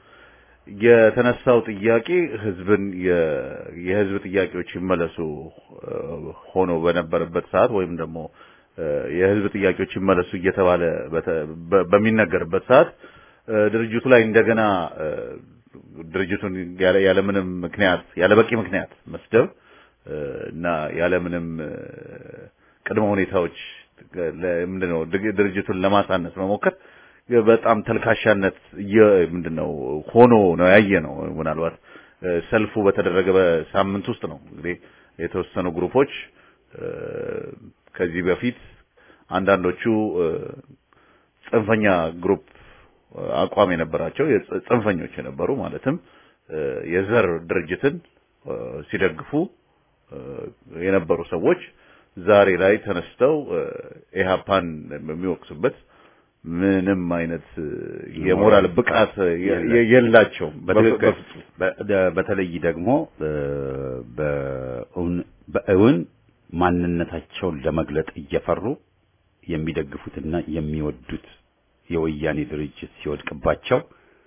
የተነሳው ጥያቄ ህዝብን የ- የህዝብ ጥያቄዎች ይመለሱ እ፣ ሆኖ በነበረበት ሰዓት ወይም ደግሞ እ፣ የህዝብ ጥያቄዎች ይመለሱ እየተባለ በተ- በ- በሚነገርበት ሰዓት እ፣ ድርጅቱ ላይ እንደገና እ፣ ድርጅቱን ያለ ያለምንም ምክንያት ያለ በቂ ምክንያት መስደብ እ፣ እና ያለምንም እ፣ ቅድመ ሁኔታዎች ምንድነው ድግ- ድርጅቱን ለማሳነስ መሞከር በጣም ተልካሻነት የ- ምንድነው ሆኖ ነው ያየ ነው። ምናልባት እ፣ ሰልፉ በተደረገ በሳምንት ውስጥ ነው እንግዲህ የተወሰኑ ግሩፖች እ፣ ከዚህ በፊት አንዳንዶቹ እ፣ ጽንፈኛ ግሩፕ እ፣ አቋም የነበራቸው የጽ- ጽንፈኞች የነበሩ ማለትም እ፣ የዘር ድርጅትን እ፣ ሲደግፉ እ፣ የነበሩ ሰዎች ዛሬ ላይ ተነስተው እ፣ ኢህአፓን የሚወቅሱበት ምንም አይነት እ፣ የሞራል ብቃት የ- የ- የላቸውም። በትክክል በፍጹም። በ- በተለይ ደግሞ እ፣ በእውን- በእውን ማንነታቸውን ለመግለጥ እየፈሩ የሚደግፉትና የሚወዱት የወያኔ ድርጅት ሲወድቅባቸው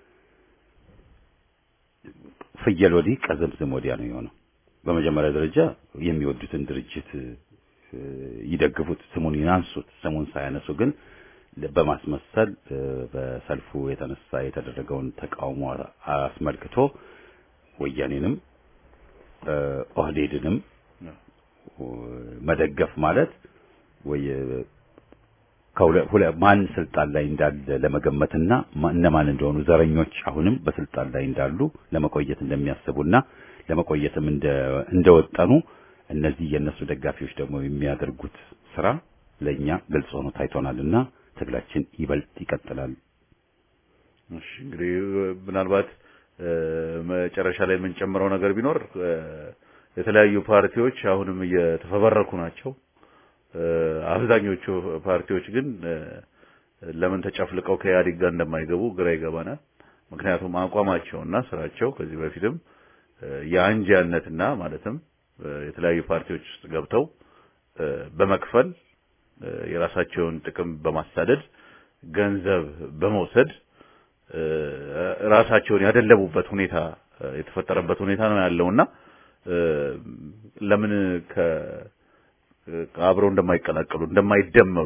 ፍየል ወዲህ ቀዘምዝም ወዲያ ነው የሆነው። በመጀመሪያ ደረጃ የሚወዱትን ድርጅት እ፣ ይደግፉት፣ ስሙን ያንሱት። ስሙን ሳያነሱ ግን በማስመሰል እ፣ በሰልፉ የተነሳ የተደረገውን ተቃውሞ አስመልክቶ ወያኔንም እ፣ ኦህዴድንም እ፣ መደገፍ ማለት ወይ ከሁለ- ሁለ- ማን ስልጣን ላይ እንዳለ ለመገመትና ማ- እነማን እንደሆኑ ዘረኞች አሁንም በስልጣን ላይ እንዳሉ ለመቆየት እንደሚያስቡና ለመቆየትም እንደ እንደወጠኑ እነዚህ የእነሱ ደጋፊዎች ደግሞ የሚያደርጉት ስራ ለእኛ ግልጽ ሆኖ ታይቶናልና ትግላችን ይበልጥ ይቀጥላል። እሺ እንግዲህ ምናልባት እ፣ መጨረሻ ላይ የምንጨምረው ነገር ቢኖር እ፣ የተለያዩ ፓርቲዎች አሁንም እየተፈበረኩ ናቸው። እ፣ አብዛኞቹ ፓርቲዎች ግን እ፣ ለምን ተጨፍልቀው ከኢህአዴግ ጋር እንደማይገቡ ግራ ይገባናል። ምክንያቱም አቋማቸውና ስራቸው ከዚህ በፊትም እ፣ የአንጃነትና ማለትም እ፣ የተለያዩ ፓርቲዎች ውስጥ ገብተው እ፣ በመክፈል እ፣ የራሳቸውን ጥቅም በማሳደድ ገንዘብ በመውሰድ እ፣ ራሳቸውን ያደለቡበት ሁኔታ እ፣ የተፈጠረበት ሁኔታ ነው ያለውና እ፣ ለምን ከ አብረው እንደማይቀላቀሉ እንደማይደመሩ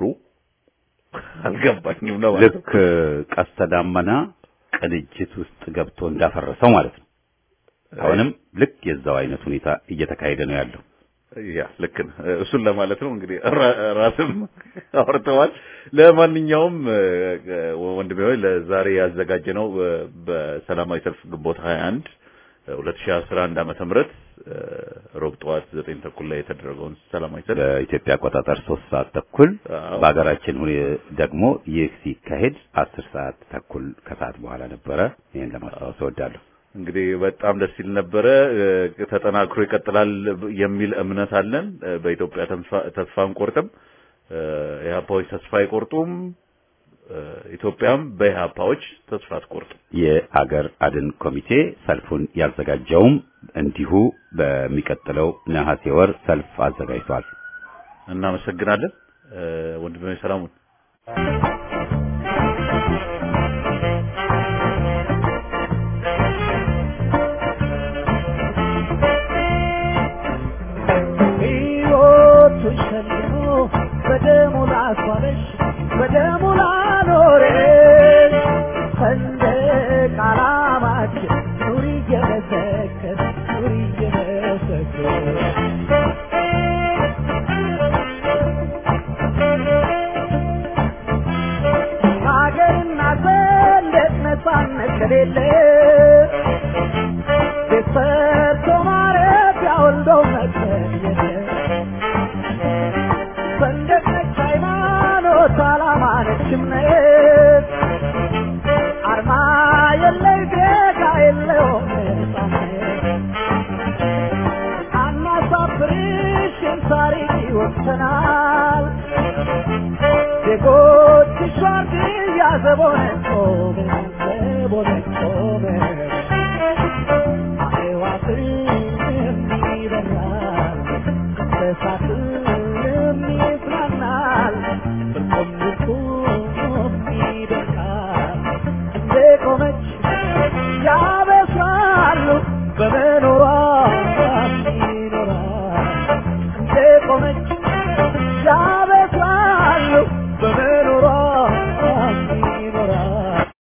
አልገባኝም ነው ማለት ነው። ልክ ቀስተ ዳመና ቅንጅት ውስጥ ገብቶ እንዳፈረሰው ማለት ነው። አሁንም ልክ የዛው አይነት ሁኔታ እየተካሄደ ነው ያለው። ያ ልክ ነው። እሱን ለማለት ነው እንግዲህ ራ- ራስም አውርተዋል። ለማንኛውም እ፣ ወንድሜ ሆይ ለዛሬ ያዘጋጀነው እ፣ በሰላማዊ ሰልፍ ግንቦት 21 2011 ዓመተ ምህረት እ፣ ሮብ ጠዋት ዘጠኝ ተኩል ላይ የተደረገውን ሰላማዊ ሰልፍ በኢትዮጵያ አቆጣጠር ሶስት ሰዓት ተኩል አዎ። በሀገራችን ሁኔ ደግሞ ይህ ሲካሄድ አስር ሰዓት ተኩል ከሰዓት በኋላ ነበረ። ይህን ለማስታወስ እወዳለሁ። እንግዲህ በጣም ደስ ይል ነበረ። እ፣ ተጠናክሮ ይቀጥላል የሚል እምነት አለን። እ፣ በኢትዮጵያ ተስፋ- ተስፋ አንቆርጥም። እ፣ ኢህአፓዎች ተስፋ አይቆርጡም። እ፣ ኢትዮጵያም በኢህአፓዎች ተስፋ አትቆርጥም። የአገር አድን ኮሚቴ ሰልፉን ያዘጋጀውም እንዲሁ በሚቀጥለው ነሐሴ ወር ሰልፍ አዘጋጅቷል። እናመሰግናለን። እ፣ ወንድሜ ሰላሙን ሕይወቱ ሸልሞ በደሙ ላስዋበሽ በደሙ ላኖረሽ ሰንደቅ ዓላማችን ኑሪ እየመሰከር ኑሪ እየመሰከር ሀገርና ሰንደቅ ነፃነት ከሌለ ቤት ሰርቶ ማረፊያ ወልዶ መቅረት የለም። ሰንደቅ ነች ሃይማኖት፣ ዓላማ ነች እምነት፣ አርማ የለይ ዜጋ የለውም ነፃነት። አናሳፍርሽም ታሪክ ይወቅሰናል። ዜጎችሽ ዋርድያ ዘቦነን ቆመን ዘቦነን ቆመን